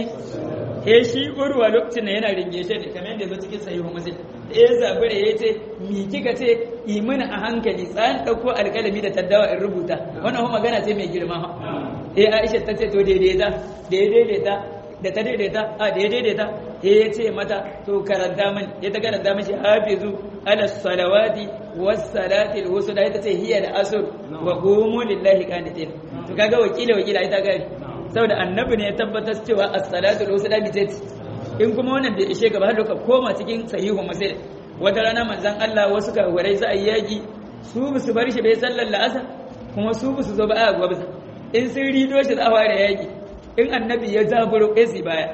he shi urwa lokacin da yana ringe shi ne kamar yadda zo cikin sahihu muslim ya zabure ya ce mi kika ce yi mana a hankali tsayan ɗauko alƙalami da taddawa in rubuta wannan kuma magana ce mai girma ha eh Aisha ta ce to daidaita da ya daidaita da ta daidaita a da ya daidaita eh ya ce mata to karanta min ya ta karanta mishi hafizu ala salawati was salati al wusta ita ce hiya da asr wa qumu lillahi qanitin to kaga wakila wakila ita gari saboda annabi ne ya tabbatar cewa as-salatu al-wusta bi tati in kuma wannan bai ishe gaba har ka koma cikin sahihu muslim wata rana manzon Allah wasu kawarai za a yi yaki su ba su bar shi bai sallar la'asar kuma su ba su zo ba a gwabza in sun rido shi za a fara yaki in annabi ya zaburo kai baya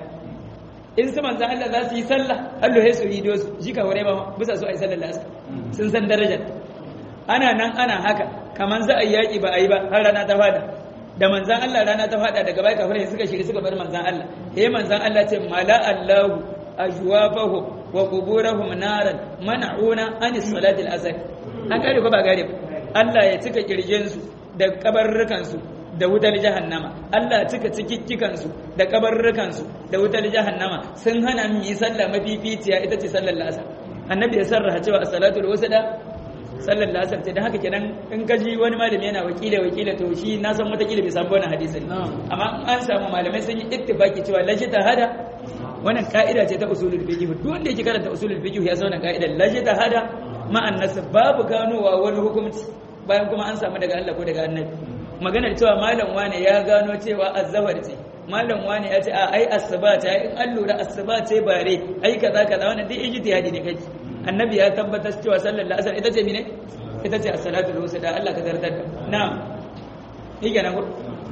in su manzon Allah za su yi sallah Allah ya su rido su ji kawarai ba bisa su a yi sallar la'asar sun san darajar ana nan ana haka kaman za a yi yaki ba a yi ba har rana ta fada da manzan Allah rana ta fada daga bai kafirai suka shiri suka bar manzan Allah eh manzan Allah ce mala Allahu ajwafahu wa quburahum naran man'una anis salati al-asr an kare ko ba gare ba Allah ya cika kirjin su da kabarrukan su da wutar jahannama Allah ya cika cikikkikan su da kabarrukan su da wutar jahannama sun hana mu yi sallah mafificiya ita ce sallar asar annabi ya sarraha cewa as-salatu al-wusta sallar lasar ce da haka kenan in ka ji wani malami yana wakila wakila to shi na san watakila bai samu wannan hadisin amma an samu malamai sun yi ittifaki cewa lashi ta hada wannan ka'ida ce ta usulul fiqh duk wanda yake karanta usulul fiqh ya san wannan ka'ida lashi ta hada ma'an nas babu ganowa wani hukunci bayan kuma an samu daga Allah ko daga annabi maganar cewa malam wane ya gano cewa azzawar ce malam wane ya ce a ai asuba ta in an lura asuba ce bare ai kaza kaza wannan duk ijtihadi ne kai annabi ya tabbatar cewa sallar la'asar ita ce mine ita ce as-salatu al da Allah ka zartar da na'am yake nan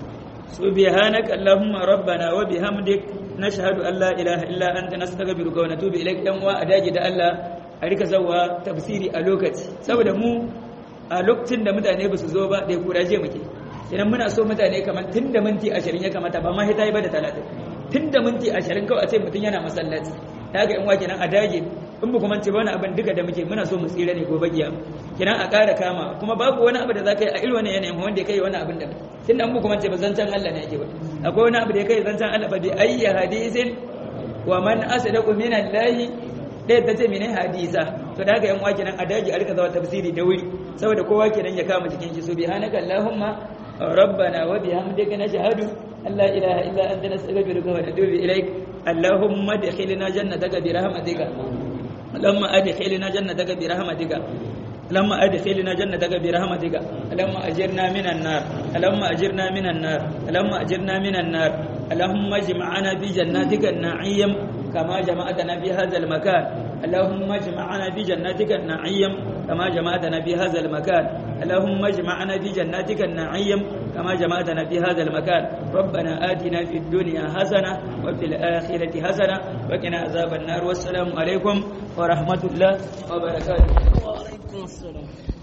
subhanaka allahumma rabbana wa bihamdik nashhadu an la ilaha illa anta nastaghfiruka wa natubu ilaik dan wa adaji da Allah a rika zawa tafsiri a lokaci saboda mu a lokacin da mutane ba su zo ba da kuraje muke idan muna so mutane kamar tun da minti ashirin ya kamata ba ma hita yi ba da talatin tun da minti ashirin kawai a ce mutum yana masallaci ta ga in wa kenan a dage in ba kuma ce wani abin duka da muke muna so mu tsira ne gobe giya kenan a ƙara kama kuma babu wani abu da za ka yi a irin wani yanayin wanda ya kai wani abin da tun da an ba kuma ce ba zancen Allah ne yake ba akwai wani abu da ya kai zancen Allah ba bi ayya hadisin wa man asdaqu min Allah ɗaya ta ce mene hadisa to da haka yan wa kenan a dage a rika zawa tafsiri da wuri saboda kowa kenan ya kama jikin shi subhanaka allahumma ربنا وبحمدك نشهد أن لا إله إلا أنت نستغفرك ونتوب إليك اللهم ادخلنا جنتك برحمتك اللهم ادخلنا جنتك برحمتك اللهم ادخلنا جنتك برحمتك اللهم اجرنا من النار اللهم اجرنا من النار اللهم اجرنا من النار اللهم اجمعنا في جناتك النعيم كما جمعتنا في هذا المكان اللهم اجمعنا في جناتك النعيم كما جمعتنا في هذا المكان اللهم اجمعنا في جناتك النعيم كما جمعتنا في هذا المكان ربنا آتنا في الدنيا حسنة وفي الآخرة حسنة وقنا عذاب النار والسلام عليكم ورحمة الله وبركاته وعليكم السلام